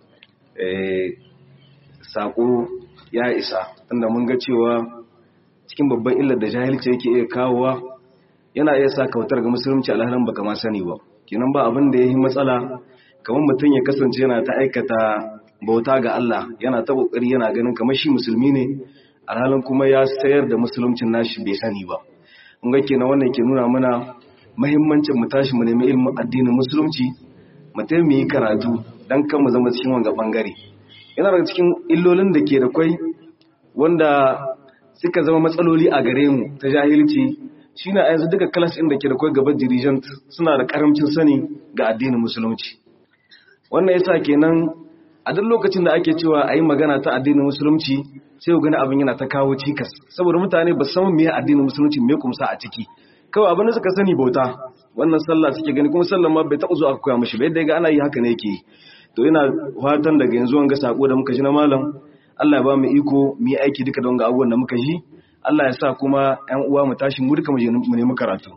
sako ya isa tunda mun ga cewa cikin babban illar da jahilci yake iya kawowa yana iya sa kautar ga musulunci alhalin baka ma sani ba kenan ba abin da ya yi matsala kamar mutum ya kasance yana ta aikata bauta ga Allah yana ta kokari yana ganin kamar shi musulmi ne alhalin kuma ya sayar da musuluncin nashi bai sani ba mun ga kenan wannan ke nuna mana muhimmancin mu tashi mu nemi ilimin addinin musulunci mu tayi mu yi karatu dan kan mu zama cikin wanga bangare yana daga cikin illolin da ke da kwai wanda suka zama matsaloli a gare mu ta jahilci shine a yanzu duka class ɗin da ke da kwai gaban dirigent suna da karamcin sani ga addinin musulunci wannan yasa kenan a duk lokacin da ake cewa a yi magana ta addinin musulunci sai ku gani abin yana ta kawo cikas saboda mutane ba san me addinin musulunci me kumsa a ciki kawai abin da suka sani bauta wannan sallah suke gani kuma sallah ma bai taɓa zuwa aka koya mishi ba yadda ga ana yi haka ne yake to ina fatan daga yanzu wanga sako da muka ji na malam Allah ya ba mu iko mu yi aiki duka da wanga abubuwan da muka ji Allah ya sa kuma ƴan uwa mu tashi mu duka mu je mu nemi karatu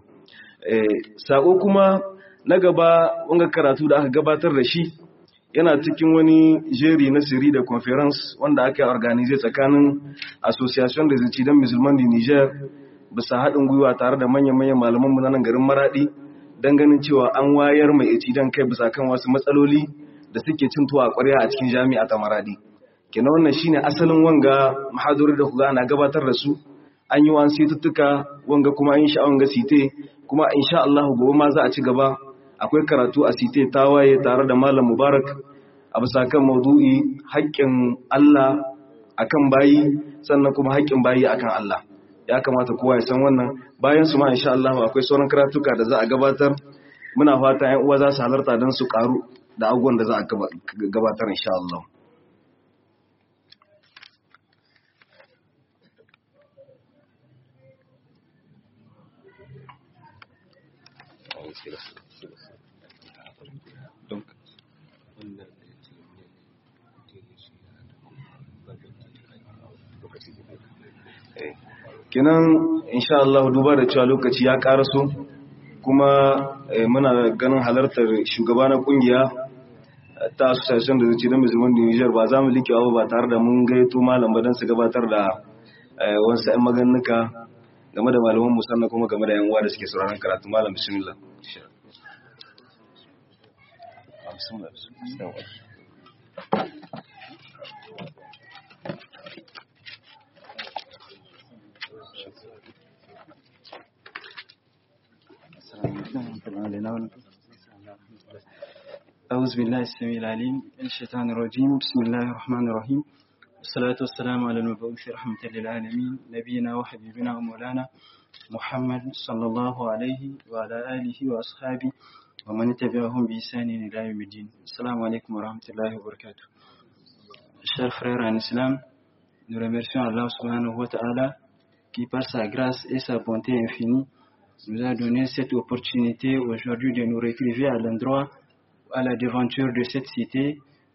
eh sako kuma na gaba wanga karatu da aka gabatar da shi yana cikin wani jeri na siri da conference wanda aka organize tsakanin association des étudiants musulmans du Niger bisa haɗin gwiwa tare da manyan-manyan malaman mu na nan garin Maradi dan ganin cewa an wayar mai étudiant kai bisa kan wasu matsaloli da suke cin tuwa ƙwarya a cikin jami'a ta Maradi kenan wannan shine asalin wanga mahaduri da kuga ana gabatar da su an yi wani situttuka wanga kuma an yi sha'awan ga site kuma insha Allah gobe ma za a ci gaba akwai karatu a site tawaye tare da malam mubarak a bisa kan maudu'i haƙƙin Allah akan bayi sannan kuma haƙƙin bayi akan Allah ya kamata kowa ya san wannan bayan su ma insha Allah akwai sauran karatuka da za a gabatar muna fata ƴan uwa za su halarta don su karu da abubuwan da za a gabatar insha Allah kinan insha Allah duba da cewa lokaci ya karaso kuma muna ganin halartar shugaba na kungiya ta association da zuci na musulman da Niger ba za mu like abu ba tare da mun gaito malam ba don su gabatar da wasu 'yan maganuka game da malaman musamman kuma game da yan uwa da suke sauraron karatu malam bismillah أعوذ بالله السميع العليم من الشيطان الرجيم بسم الله الرحمن الرحيم والصلاة والسلام على المبعوث رحمة للعالمين نبينا وحبيبنا ومولانا محمد صلى الله عليه وعلى آله وأصحابه ومن تبعهم بإحسان إلى يوم الدين السلام عليكم ورحمة الله وبركاته Chers frères en islam, nous remercions Allah subhanahu wa ta'ala qui par sa grâce et sa bonté infinie nous a donné cette opportunité aujourd'hui de nous retrouver à l'endroit, à la devanture de cette cité,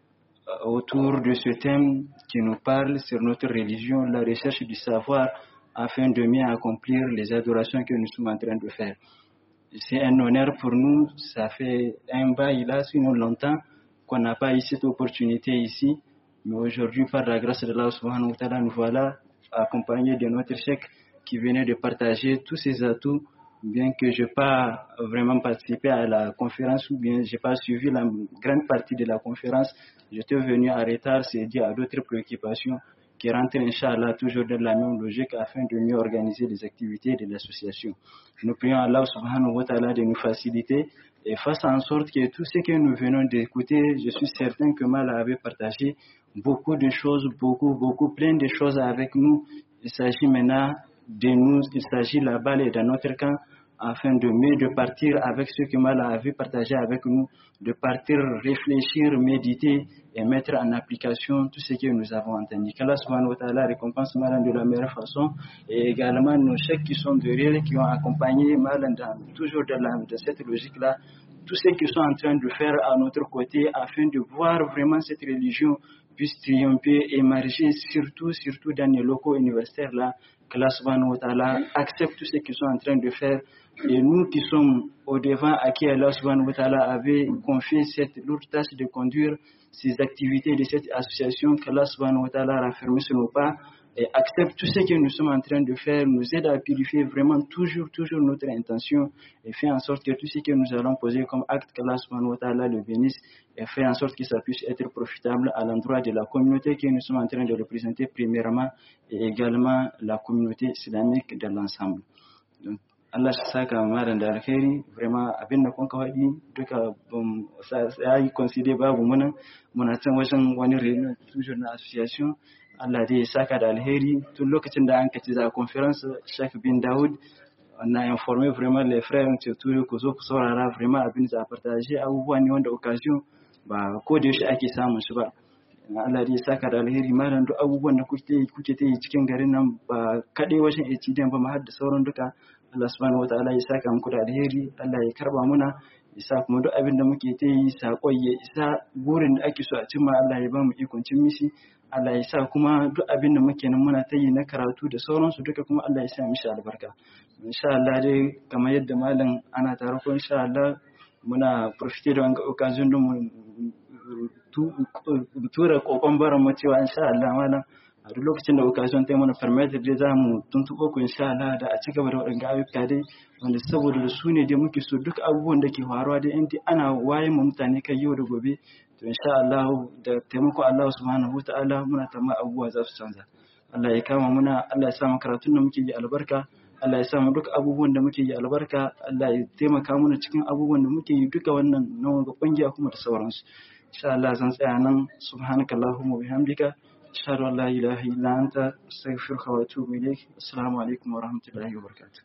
autour de ce thème qui nous parle sur notre religion, la recherche du savoir, afin de mieux accomplir les adorations que nous sommes en train de faire. C'est un honneur pour nous, ça fait un bail là, sinon longtemps, qu'on n'a pas eu cette opportunité ici, mais aujourd'hui, par la grâce de Allah subhanahu wa ta'ala, nous voilà accompagnés de notre chèque qui venait de partager tous ses atouts bien que je n'ai pas vraiment participé à la conférence ou bien je n'ai pas suivi la grande partie de la conférence, j'étais venu en retard, c'est dû à d'autres préoccupations qui rentrent, Inch'Allah, toujours dans la même logique afin de mieux organiser les activités de l'association. Nous prions Allah subhanahu wa ta'ala de nous faciliter et fasse en sorte que tout ce que nous venons d'écouter, je suis certain que Mal avait partagé beaucoup de choses, beaucoup, beaucoup, plein de choses avec nous. Il s'agit maintenant de nous, il s'agit là-bas et dans notre camp, afin de mieux de partir avec ce que Mala avait partagé avec nous, de partir réfléchir, méditer et mettre en application tout ce que nous avons entendu. Qu'Allah subhanahu wa ta'ala récompense Malan de la meilleure façon et également nos chèques qui sont derrière, qui ont accompagné Malan dans, toujours dans, la, dans cette logique-là, tous ceux qui sont en train de faire à notre côté afin de voir vraiment cette religion puisse triompher, émerger, surtout, surtout dans les locaux universitaires là, que Allah subhanahu wa ta'ala accepte tout ce qu'ils sont en train de faire. Et nous qui sommes au devant, à qui Allah subhanahu wa ta'ala avait confié cette lourde tâche de conduire ces activités de cette association, que Allah subhanahu wa ta'ala raffermi sur nos pas et accepte tout ce que nous sommes en train de faire, nous aide à purifier vraiment toujours, toujours notre intention et fait en sorte que tout ce que nous allons poser comme acte, qu'Allah subhanahu wa ta'ala le bénisse et fait en sorte que ça puisse être profitable à l'endroit de la communauté que nous sommes en train de représenter premièrement et également la communauté islamique de l'ensemble. Donc, Allah shi saka malam da alkhairi vraiment abin da kun kawai duka ya yi consider babu muna muna can wajen wani reunion toujours na association Allah dai ya saka da alheri tun lokacin da an kaci za a conference Sheikh bin Daoud na informer vraiment les frères ce turu ku zo ku saurara vraiment abin da za a partage abubuwa ne wanda occasion ba ko da yaushe ake samun shi ba Allah dai ya saka da alheri malam duk abubuwan da kuke kuke ta yi cikin garin nan ba kadai wajen HDM ba ma har da sauran duka Allah subhanahu wataala ya saka muku da alheri Allah ya karba muna ya sa kuma duk abin da muke ta yi saƙon ya isa burin da ake so a cimma Allah ya ba mu ikon cin mishi Allah ya sa kuma duk abin da muke nan muna ta yi na karatu da sauransu duka kuma Allah ya sa mishi albarka insha Allah dai kamar yadda malam ana tare ko insha Allah muna profite da wanga occasion din mu tura kokon baran mu cewa insha Allah malam a duk lokacin da occasion ta mana permit dai za mu tuntuɓo ku insha Allah da a ci gaba da waɗanda ayyuka dai wanda saboda da su ne dai muke so duk abubuwan da ke faruwa dai inda ana waye mu mutane kai yau da gobe to insha Allah da taimako Allah subhanahu ta'ala muna tamma abubuwa za su canza Allah ya kama muna Allah ya sa mu karatun da muke yi albarka Allah ya sa mu duk abubuwan da muke yi albarka Allah ya taimaka mana cikin abubuwan da muke yi duka wannan na ga kungiya kuma da sauransu insha Allah zan tsaya nan subhanakallahumma bihamdika أشهد أن لا إله إلا أنت أستغفرك وأتوب إليك السلام عليكم ورحمة الله وبركاته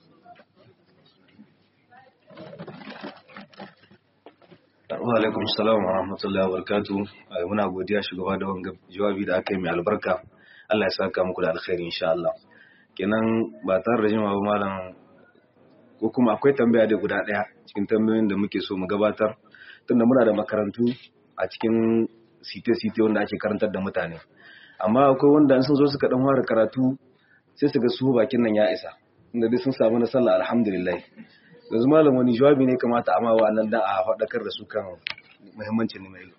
wa alaikum salam wa rahmatullahi wa barakatuh muna godiya shugaba da wanga jawabi da aka yi mai albarka Allah ya saka muku da alkhairi insha Allah kenan ba tare da jimawa malam ko kuma akwai tambaya da guda ɗaya cikin tambayoyin da muke so mu gabatar tunda muna da makarantu a cikin site-site wanda ake karantar da mutane amma akwai wanda sun zo suka dan fara karatu sai su ga su bakin nan ya isa inda dai sun samu na sallah alhamdulillah yanzu malam wani jawabi ne kamata a mawa nan da a faɗakar da su kan muhimmancin neman ilimi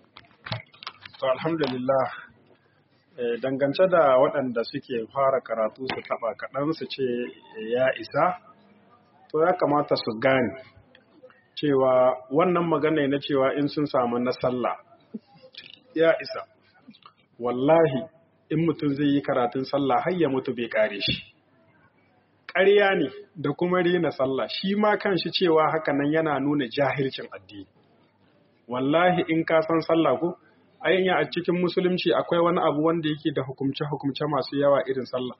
to alhamdulillah dangance da waɗanda suke fara karatu su taɓa kaɗan su ce ya isa to ya kamata su gane cewa wannan magana na cewa in sun samu na sallah ya isa wallahi in mutum zai yi karatun sallah har ya mutu bai kare shi ƙarya ne da kuma rena sallah shi ma kan shi cewa haka nan yana nuna jahilcin addini wallahi in ka san sallah ko ayyanya a cikin musulunci akwai wani abu wanda yake da hukumce-hukumce masu yawa irin sallah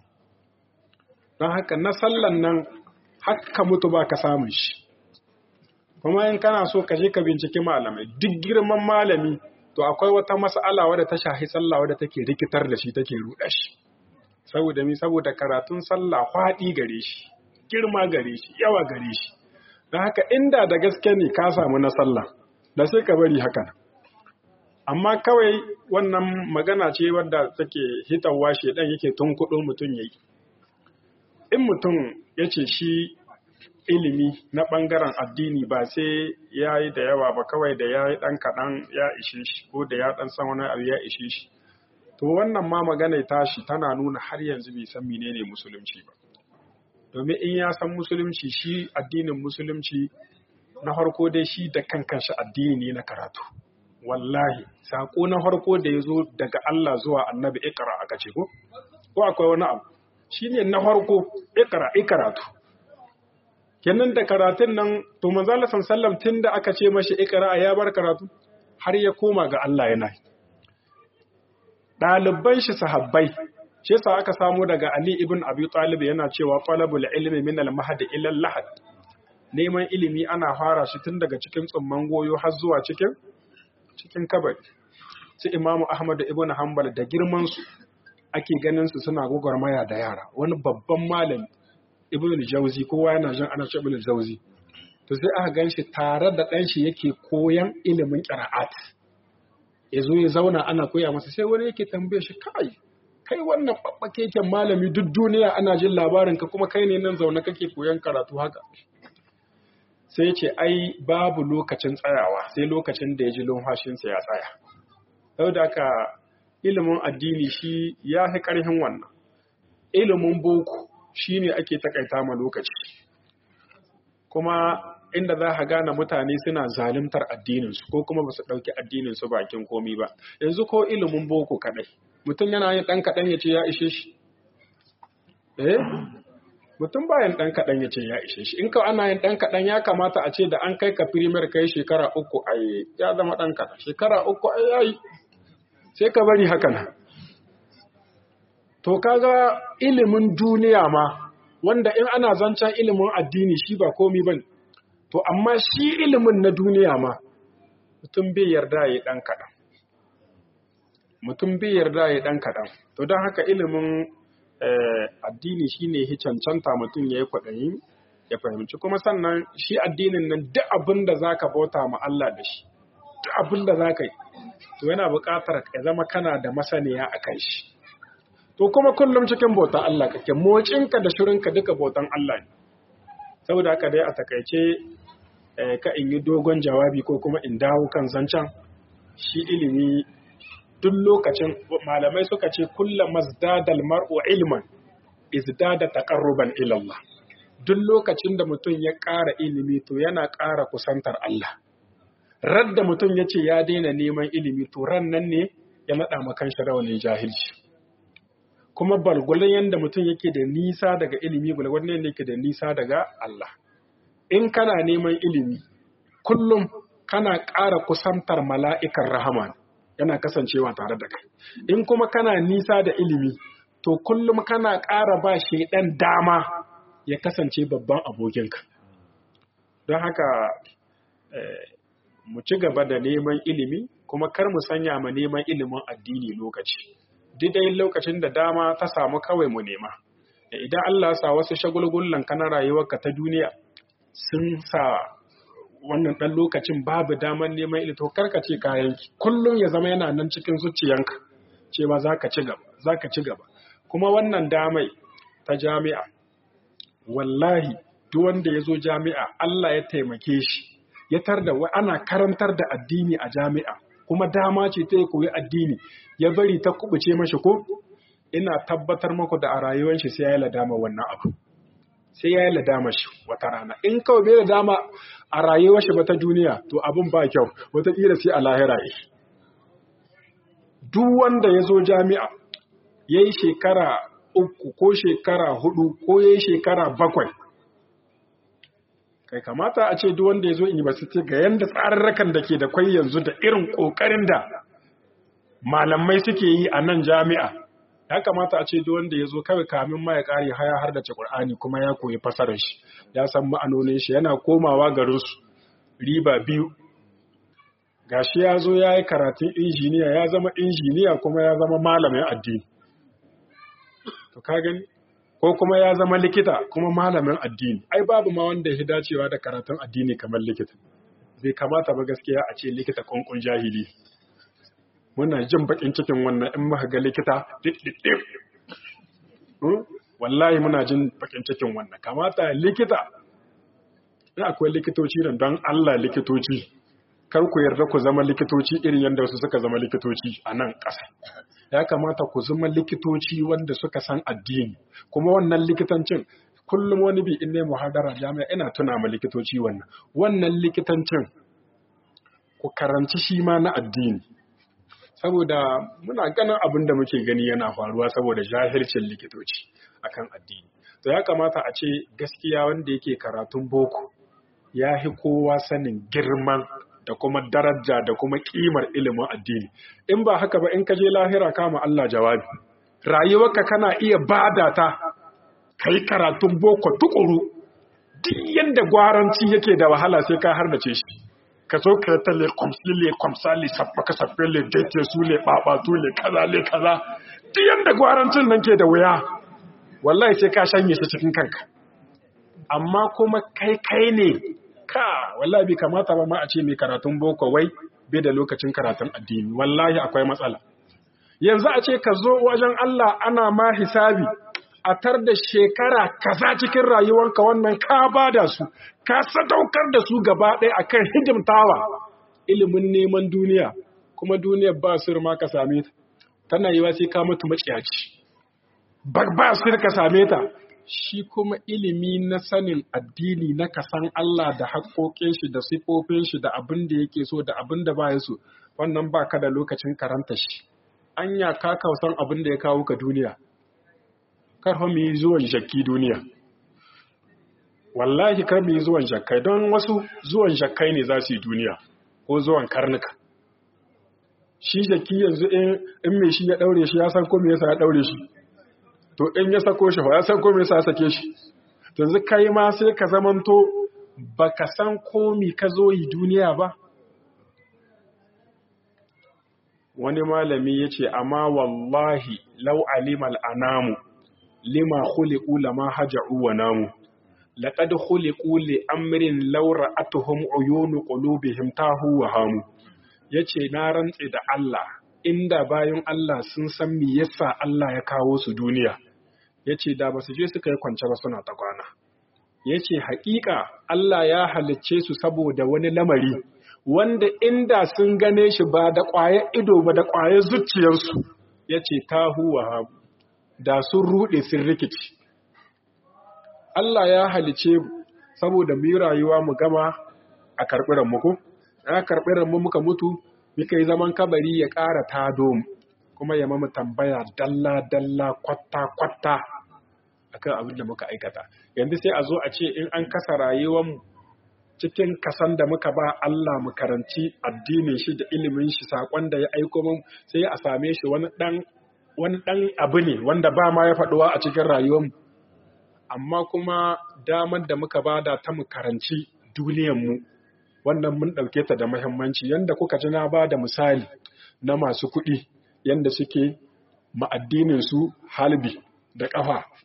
don haka na sallan nan haka mutu ba ka samun shi kuma in kana so ka je ka binciki malamai duk girman malami to akwai wata mas'ala wadda ta shahi sallah wadda take rikitar da shi take ruɗa shi saboda mi saboda karatun sallah faɗi gare shi girma gare shi yawa gare shi don haka inda da gaske ne ka samu na sallah da sai ka bari haka amma kawai wannan magana ce wadda take hitarwa shi dan yake tunkuɗo mutum yayi in mutum ya ce shi ilimi na ɓangaren addini ba sai ya yi da yawa ba kawai da ya yi ɗan kaɗan ya ishe shi ko da ya ɗan san wani abu ya ishe shi to wannan ma magana tashi tana nuna har yanzu bai san menene musulunci ba domin in ya san musulunci shi addinin musulunci na farko dai shi da kankan shi addini ne na karatu wallahi sako na farko da ya zo daga Allah zuwa annabi ikra aka ce ko ko akwai wani abu shine na farko ikra ikaratu kenan da karatun nan to manzo Allah sallallahu tun da aka ce mashi ikra ya bar karatu har ya koma ga Allah yana ɗaliban shi sahabbai shi yasa aka samu daga Ali ibn Abi Talib yana cewa talabul ilmi min al-mahd ila al-lahad neman ilimi ana fara shi tun daga cikin tsumman goyo har zuwa cikin cikin kabari su Imam Ahmad ibn Hanbal da girman su ake ganin su suna gwagwarmaya da yara wani babban malami ibn al-Jawzi kowa yana jin ana cewa ibn al-Jawzi to sai aka ganshi tare da ɗan shi yake koyan ilimin qira'at ya zo ya zauna ana koya masa sai wani yake tambaye shi kai kai wannan keken malami duk duniya ana jin labarin ka kuma kai ne nan zaune kake koyan karatu haka sai ya ce ai babu lokacin tsayawa sai lokacin da ya ji lumfashinsa ya tsaya saboda haka ilimin addini shi ya fi ƙarfin wannan ilimin boko shi ne ake takaita ma lokaci kuma inda za ka gane mutane suna zalimtar addininsu ko kuma ba su ɗauki addininsu bakin komi ba yanzu ko ilimin boko kaɗai mutum yana yin ɗan kaɗan ya ce ya ishe shi eh mutum bayan ɗan kaɗan ya ce ya ishe shi in ka ana yin ɗan kaɗan ya kamata a ce da an kai ka firimar kai shekara uku ai ya zama ɗan kaɗan shekara uku ai yayi sai ka bari haka nan to kaga ilimin duniya ma wanda in ana zancen ilimin addini shi ba komi bane to amma shi ilimin na duniya ma mutum bai yarda ya dan kaɗan mutum bai yarda ya dan kaɗan to don haka ilimin addini shine hi cancanta mutum ya yi kwaɗayi ya fahimci kuma sannan shi addinin nan duk abin da za ka bauta ma Allah da shi duk abin da za ka yi to yana buƙatar ka zama kana da masaniya a kan shi to kuma kullum cikin bautan Allah kake mocinka da shirinka duka bautan Allah ne saboda haka dai a takaice ka in yi dogon jawabi ko kuma in dawo kan zancen shi ilimi duk lokacin malamai suka ce kullum mazdadal mar'u ilman izdada taqarruban ila Allah duk lokacin da mutum ya ƙara ilimi to yana ƙara kusantar Allah radda mutum ya ce ya daina neman ilimi to ran nan ne ya naɗa makan shi rawanin jahilci kuma balgulun yadda mutum yake da nisa daga ilimi balgulun yadda yake da nisa daga Allah in kana neman ilimi kullum kana ƙara kusantar mala'ikan rahama yana kasancewa tare da kai in kuma kana nisa da ilimi to kullum kana ƙara ba shaidan dama ya kasance babban abokinka don haka mu ci gaba da neman ilimi kuma kar mu sanya ma neman ilimin addini lokaci dai lokacin da dama ta samu kawai mu nema da idan Allah sa wasu shagulgullan kana rayuwarka ta duniya sun sa wannan ɗan lokacin babu damar neman ilito karka ce kayanki kullum ya zama yana nan cikin zuciyanka cewa za ka ci gaba za ka ci gaba kuma wannan damai ta jami'a wallahi duk wanda ya zo jami'a Allah ya taimake shi ya tarda ana karantar da addini a jami'a kuma dama ce ta ya koyi addini ya bari ta kubuce mashi ko ina tabbatar maku da a rayuwar shi sai ya yi ladama wannan abu sai ya yi ladama shi wata rana in kawai bai ladama a rayuwar shi ba ta duniya to abin ba kyau wataƙila sai a lahira yi duk wanda ya zo jami'a ya yi shekara uku ko shekara hudu ko ya yi shekara bakwai kai kamata a ce duk wanda ya zo university ga yanda tsararrakan da ke da kwai yanzu da irin ƙoƙarin da malamai suke yi a nan jami'a ya kamata a ce duk wanda ya zo kawai kamin ma ya ƙare haya har da Qur'ani kuma ya koyi fasarar shi ya san ma'anonin shi yana komawa garin su riba biyu gashi ya zo ya yi karatun injiniya ya zama injiniya kuma ya zama malamin addini to ka gani ko kuma ya zama likita kuma malamin addini ai babu ma wanda ya dacewa da karatun addini kamar likita bai kamata ba gaskiya a ce likita kunkun jahili muna jin bakin cikin wannan in muka ga likita dip wallahi muna jin bakin cikin wannan kamata likita in akwai likitoci nan don Allah likitoci kar ku yarda ku zama likitoci irin yadda wasu suka zama likitoci a nan ƙasa ya kamata ku zama likitoci wanda suka san addini kuma wannan likitancin kullum wani bi in ne muhadara jami'a ina tuna ma likitoci wannan wannan likitancin ku karanci shi ma na addini saboda muna ganin abin da muke gani yana faruwa saboda jahilcin likitoci akan addini to ya kamata a ce gaskiya wanda yake karatun boko ya fi kowa sanin girman da kuma daraja da kuma kimar ilimin addini in ba haka ba in ka je lahira kama Allah jawabi rayuwarka kana iya bada ta kai karatun boko tukuru duk yanda gwaranci yake da wahala sai ka hardace shi ka zo ka ta le kwamsi le kwamsa le sabba ka sabbe le daite su le babatu le kaza le kaza duk yanda gwarancin nan ke da wuya wallahi sai ka shanye shi cikin kanka amma kuma kai kai ne ka wallahi bai kamata ba ma a ce mai karatun boko wai bai da lokacin karatun addini wallahi akwai matsala yanzu a ce ka zo wajen Allah ana ma hisabi a tar da shekara kaza cikin rayuwarka wannan ka bada su ka sadaukar da su gaba ɗaya akan hidimtawa ilimin neman duniya kuma duniyar ba su ma ka same ta tana yiwa sai ka mutu maciyaci ba ba su ka same ta shi kuma ilimi na sanin addini na kasan Allah da haƙoƙin shi da sifofin shi da abin da yake so da abin da baya so wannan ba ka da lokacin karanta shi anya ka kausan abin da ya kawo ka duniya kar fa mu yi zuwan shakki duniya wallahi kar mu yi zuwan shakkai don wasu zuwan shakkai ne za su yi duniya ko zuwan karnuka shi shakki yanzu in mai shi ya daure shi ya san ko me yasa ya daure shi to in ya sako shi ya san ko me yasa sake shi yanzu kai ma sai ka zamanto baka san ko me ka zo yi duniya ba wani malami yace amma wallahi law alimal anamu lima khuliqu lama haja'u wa namu laqad khuliqu li amrin law ra'atuhum uyunu qulubihim tahu wa hamu yace na rantse da Allah inda bayan Allah sun san me yasa Allah ya kawo su duniya yace da basu je suka yi kwance ba suna ta kwana yace haƙiƙa Allah ya halicce su saboda wani lamari wanda inda sun gane shi ba da ƙwayar ido ba da ƙwayar zuciyarsu yace tahu wa hamu da sun ruɗe sun rikici. Allah ya halice saboda mu yi rayuwa mu gama a karɓi ranmu Ya karɓi ranmu muka mutu, muka yi zaman kabari ya ƙara tado mu, kuma ya mamu tambaya dalla-dalla kwatta-kwatta a kan abin da muka aikata. Yanzu sai a zo a ce in an kasa rayuwarmu cikin kasan da muka ba Allah mu karanci addinin shi da ilimin shi saƙon da ya aiko mun sai a same shi wani ɗan wani ɗan abu ne wanda ba ma ya faɗuwa a cikin rayuwarmu amma kuma damar da muka bada ta mu karanci duniyanmu wannan mun ɗauke ta da muhimmanci yanda kuka ji na ba da misali na masu kuɗi yanda suke ma'addinin su halbi da ƙafa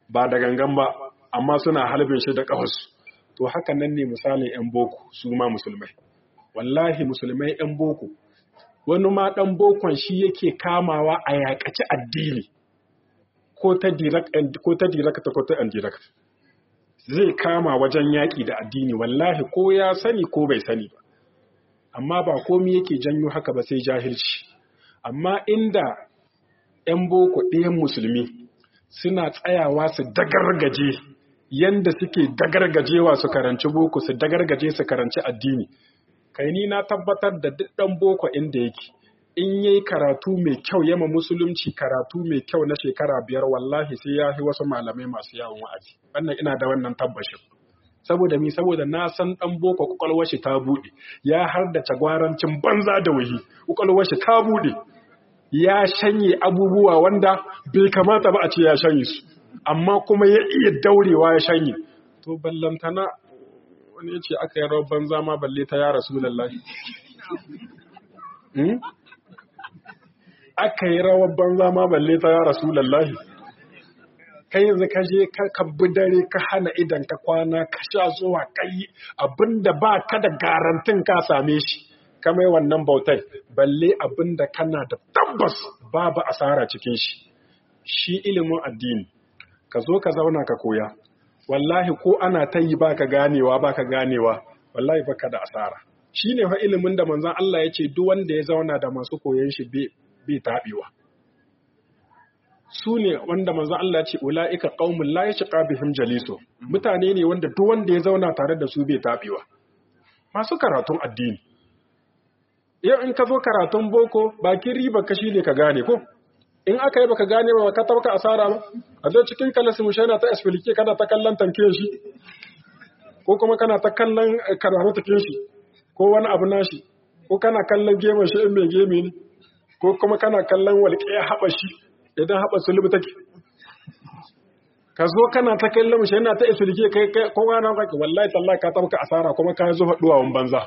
ba da gangan ba amma suna halbin shi da ƙafarsu to haka nan ne misalin 'yan boko su ma musulmai wallahi musulmai 'yan boko wani ma ɗan bokon shi yake kamawa a yaƙaci addini ko ta direct ko ta indirect zai kama wajen yaƙi da addini wallahi ko ya sani ko bai sani ba amma ba komi yake janyo haka ba sai jahilci amma inda 'yan boko ɗayan musulmi suna tsayawa su dagargaje yanda suke dagargajewa su karanci boko su dagargaje su karanci addini kai ni na tabbatar da duk ɗan boko inda yake in yayi karatu mai kyau yama musulunci karatu mai kyau na shekara biyar wallahi sai ya fi wasu malamai masu yawon wa'azi wannan ina da wannan tabbashin saboda mi saboda na san dan boko kwakwalwar shi ta bude ya har da tagwarancin banza da wahi kwakwalwar shi ta bude ya shanye abubuwa wanda bai kamata ba a ce ya shanye su amma kuma ya iya daurewa ya shanye to ballantana wani ya ce aka yi rawar banza ma balle ta ya rasulullahi aka yi rawar banza ma balle ta ya rasulullahi kai yanzu ka je ka bi dare ka hana idan ka kwana ka sha zuwa kai abinda ba ka da garantin ka same shi ka mai wannan bautai balle abinda kana da tabbas babu asara cikin shi shi ilimin addini ka zo ka zauna ka koya wallahi ko ana ta yi baka ganewa baka ganewa wallahi baka da asara shine fa ilimin da manzon Allah ya ce duk wanda ya zauna da masu koyon shi bai taɓewa su ne wanda manzo Allah ce ula'ika qaumun la yashqa bihim jaliso mutane ne wanda duk wanda ya zauna tare da su bai tabewa masu karatun addini yau in ka zo karatun boko bakin riba ka shine ka gane ko in aka yi baka gane ba ka tabka asara ba a zo cikin kalasin mushaina ta explique kana ta kallon tanke shi ko kuma kana ta kallon karatu take shi ko wani abu nashi ko kana kallon gemun shi in mai geme ne ko kuma kana kallon walƙiya haɓa shi idan haɓa sulubu take ka zo kana ta kallon shi yana ta isulke kai kai ko wani kake wallahi tallahi ka tabka asara kuma ka yi zuwa duwawun banza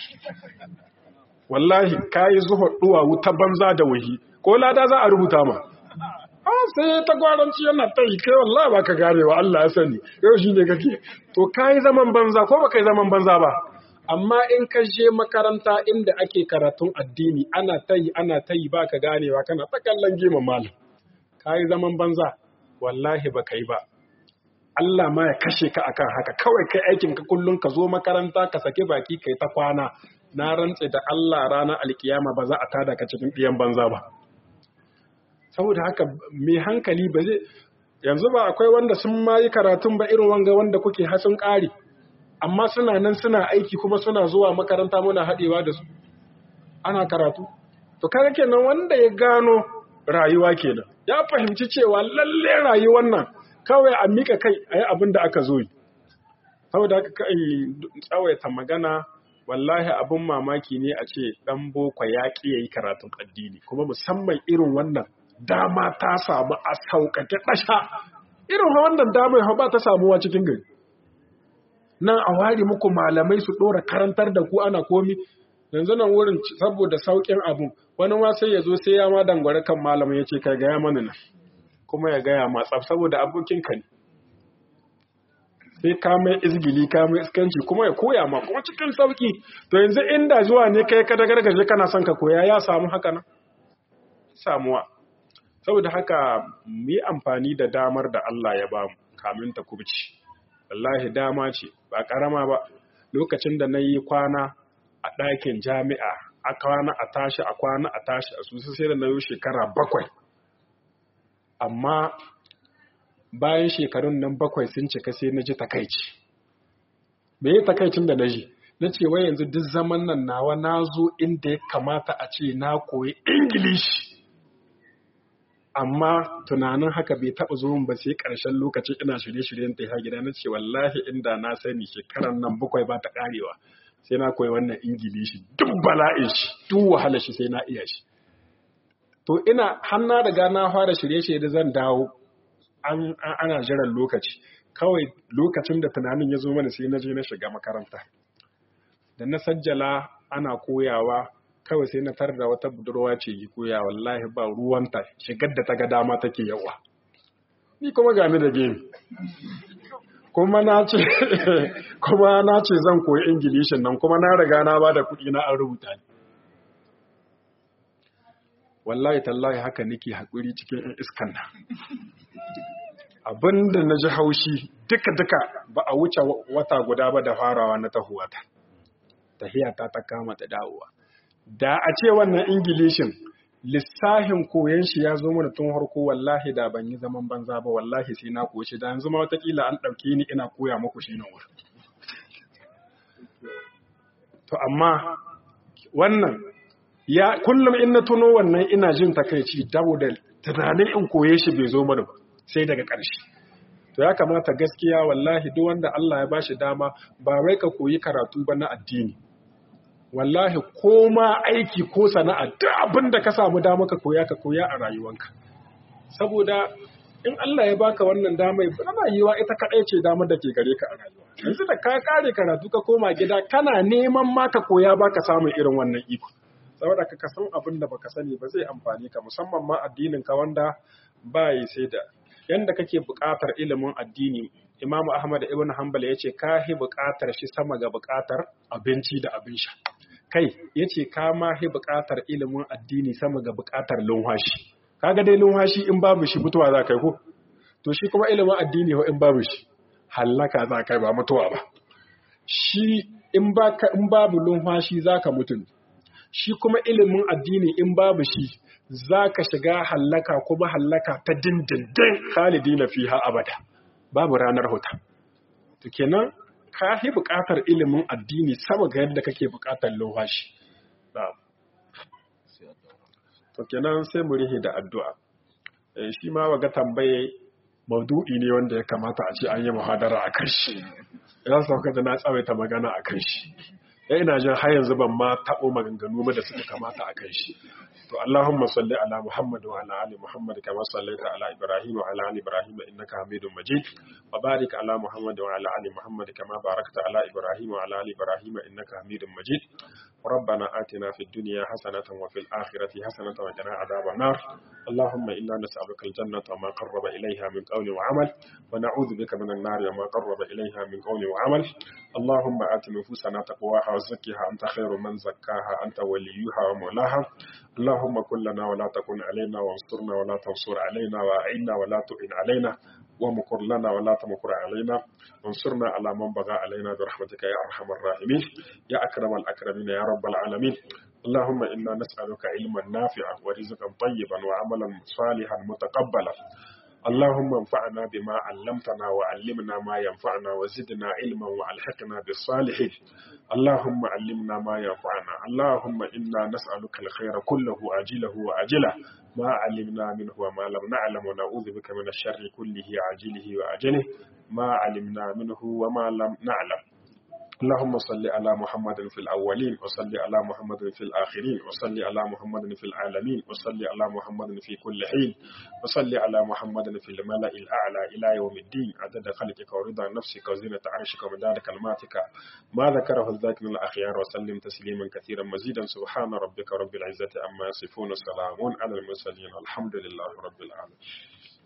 wallahi ka yi zuwa duwawu ta banza da wahi ko lada za a rubuta ma a sai ta gwaranci yana ta yi kai wallahi ba ka gane wa Allah ya sani yau shi ne kake to ka yi zaman banza ko ba ka yi zaman banza ba amma in ka je makaranta inda ake karatun addini ana ta yi ana ta yi ba ka ganewa kana ta kallon geman malam ka yi zaman banza wallahi ba ka yi ba Allah ma ya kashe ka akan haka kawai kai aikin ka kullum ka zo makaranta ka saki baki kai ta kwana na rantse da Allah ranar alkiyama ba za a tada ka cikin ɗiyan banza ba saboda haka mai hankali ba zai yanzu ba akwai wanda sun ma yi karatun ba irin wanga wanda kuke hasun ƙari amma suna nan suna aiki kuma suna zuwa makaranta muna haɗewa da su ana karatu to kaga kenan wanda ya gano rayuwa kenan ya fahimci cewa lalle rayuwar nan kawai a mika kai a yi abin da aka zo yi saboda haka kai tsawaita magana wallahi abin mamaki ne a ce ɗan boko ya ƙi ya yi karatun addini kuma musamman irin wannan dama ta samu a sauƙaƙe ɗasha irin wannan dama ya ba ta samuwa cikin gari nan a ware muku malamai su ɗora karantar da ku ana komi yanzu nan wurin saboda sauƙin abu wani ma sai ya zo sai ya ma dangware kan malamin ya ce ka gaya mana nan kuma ya gaya ma tsaf saboda abokinka ne sai ka mai izgili ka mai iskanci kuma ya koya ma kuma cikin sauki to yanzu inda zuwa ne kai ka dagargaje kana son ka koya ya samu haka nan samuwa saboda haka mu yi amfani da damar da Allah ya bamu kamin ta kubci wallahi dama ce ba karama ba lokacin da na yi kwana a ɗakin jami'a a kwana a tashi a kwana a tashi a susu sai da na yi shekara bakwai amma bayan shekarun nan bakwai sun cika sai na ji takaici me yi takaicin da na ji na ce wai yanzu duk zaman nan nawa na zo inda ya kamata a ce na koyi ingilishi amma tunanin haka bai taɓa zo ba sai ƙarshen lokacin ina shirye-shiryen ta gida na ce wallahi inda na sani shekaran nan bakwai ba ta ƙarewa sai na koyi wannan ingilishi duk bala'in shi duk wahala shi sai na iya shi to ina har na riga na fara shirye-shirye da zan dawo an ana jiran lokaci kawai lokacin da tunanin ya zo mana sai na je na shiga makaranta da na sajjala ana koyawa kawai sai na tar da wata budurwa ce yi koya wallahi ba ruwanta shigar da ta ga dama take yawa ni kuma gani da gemi kuma na ce kuma na ce zan koyi ingilishin nan kuma na riga na ba da kuɗi na an rubuta ni wallahi tallahi haka nake haƙuri cikin ‘yan iskan nan abinda na ji haushi duka-duka ba a wuce wata guda ba da farawa na tahuwata tahiyata ta kama ta dawowa da a ce wannan ingilishin lissahin koyon shi ya zo mana tun harko wallahi da ban yi zaman banza ba wallahi sai na koyi shi da yanzu ma watakila an ɗauke ni ina koya muku shi na wurin to amma wannan ya kullum in na tuno wannan ina jin takaici dawo da tunanin in koye shi bai zo mana ba sai daga ƙarshe to ya kamata gaskiya wallahi duk wanda Allah ya bashi dama ba wai ka koyi karatu ba na addini wallahi ko ma aiki ko sana'a duk abin da ka samu dama ka koya ka koya a rayuwanka saboda in Allah ya baka wannan damai ba yiwa ita kaɗai ce damar da ke gare ka a rayuwa yanzu da ka kare karatu ka koma gida kana neman ma ka koya baka samun irin wannan iko saboda ka san abin da baka sani ba zai amfani ka musamman ma addinin ka wanda ba yi sai da yanda kake buƙatar ilimin addini Imam Ahmad ibn Hanbal yace ka hi buƙatar shi sama ga buƙatar abinci da abin sha kai yace ka ma hi buƙatar ilimin addini sama ga buƙatar lunwashi kaga dai lunwashi in babu shi mutuwa za kai ko to shi kuma ilimin addini ho in babu shi hallaka za kai ba mutuwa ba shi in baka in babu lunwashi zaka mutu shi kuma ilimin addini in babu shi za ka shiga hallaka kuma hallaka ta dindindin khalidi na fiha abada babu ranar huta to kenan ka yi buƙatar ilimin addini sama ga yadda kake buƙatar lohashi to kenan sai mu rihe da addu'a shi ma waga tambaye maudu'i ne wanda ya kamata a ce an yi muhadara a kan shi ya sauka da na tsawaita magana a kan shi ya ina jin har yanzu ban ma taɓo maganganu ba da suka kamata a kan shi to Allahumma salli ala Muhammad wa ala ali Muhammad kama sallaita ala Ibrahim wa ala ali Ibrahim innaka Hamidum Majid wa barik ala Muhammad wa ala ali Muhammad kama barakta ala Ibrahim wa ala ali Ibrahim innaka Hamidum Majid ربنا آتنا في الدنيا حسنة وفي الآخرة حسنة وقنا عذاب النار اللهم إنا نسألك الجنة وما قرب إليها من قول وعمل ونعوذ بك من النار وما قرب إليها من قول وعمل اللهم آت نفوسنا تقواها وزكها أنت خير من زكاها أنت وليها ومولاها اللهم كن لنا ولا تكن علينا وانصرنا ولا تنصر علينا وأعنا ولا تعن علينا ومكر لنا ولا تمكر علينا وانصرنا على من بغى علينا برحمتك يا أرحم الراحمين يا أكرم الأكرمين يا رب العالمين اللهم إنا نسألك علما نافعا ورزقا طيبا وعملا صالحا متقبلا اللهم انفعنا بما علمتنا وعلمنا ما ينفعنا وزدنا علما والحقنا بالصالحين اللهم علمنا ما ينفعنا اللهم إنا نسألك الخير كله عاجله وعاجله ما علمنا منه وما لم نعلم ونعوذ بك من الشر كله عاجله وعاجله ما علمنا منه وما لم نعلم اللهم صل على محمد في الأولين وصل على محمد في الآخرين وصل على محمد في العالمين وصل على محمد في كل حين وصل على محمد في الملأ الأعلى إلى يوم الدين عدد خلقك ورضا نفسك وزينة عرشك ومدار كلماتك ما ذكره الذاكر الأخيار وسلم تسليما كثيرا مزيدا سبحان ربك رب العزة أما يصفون سلام على المرسلين الحمد لله رب العالمين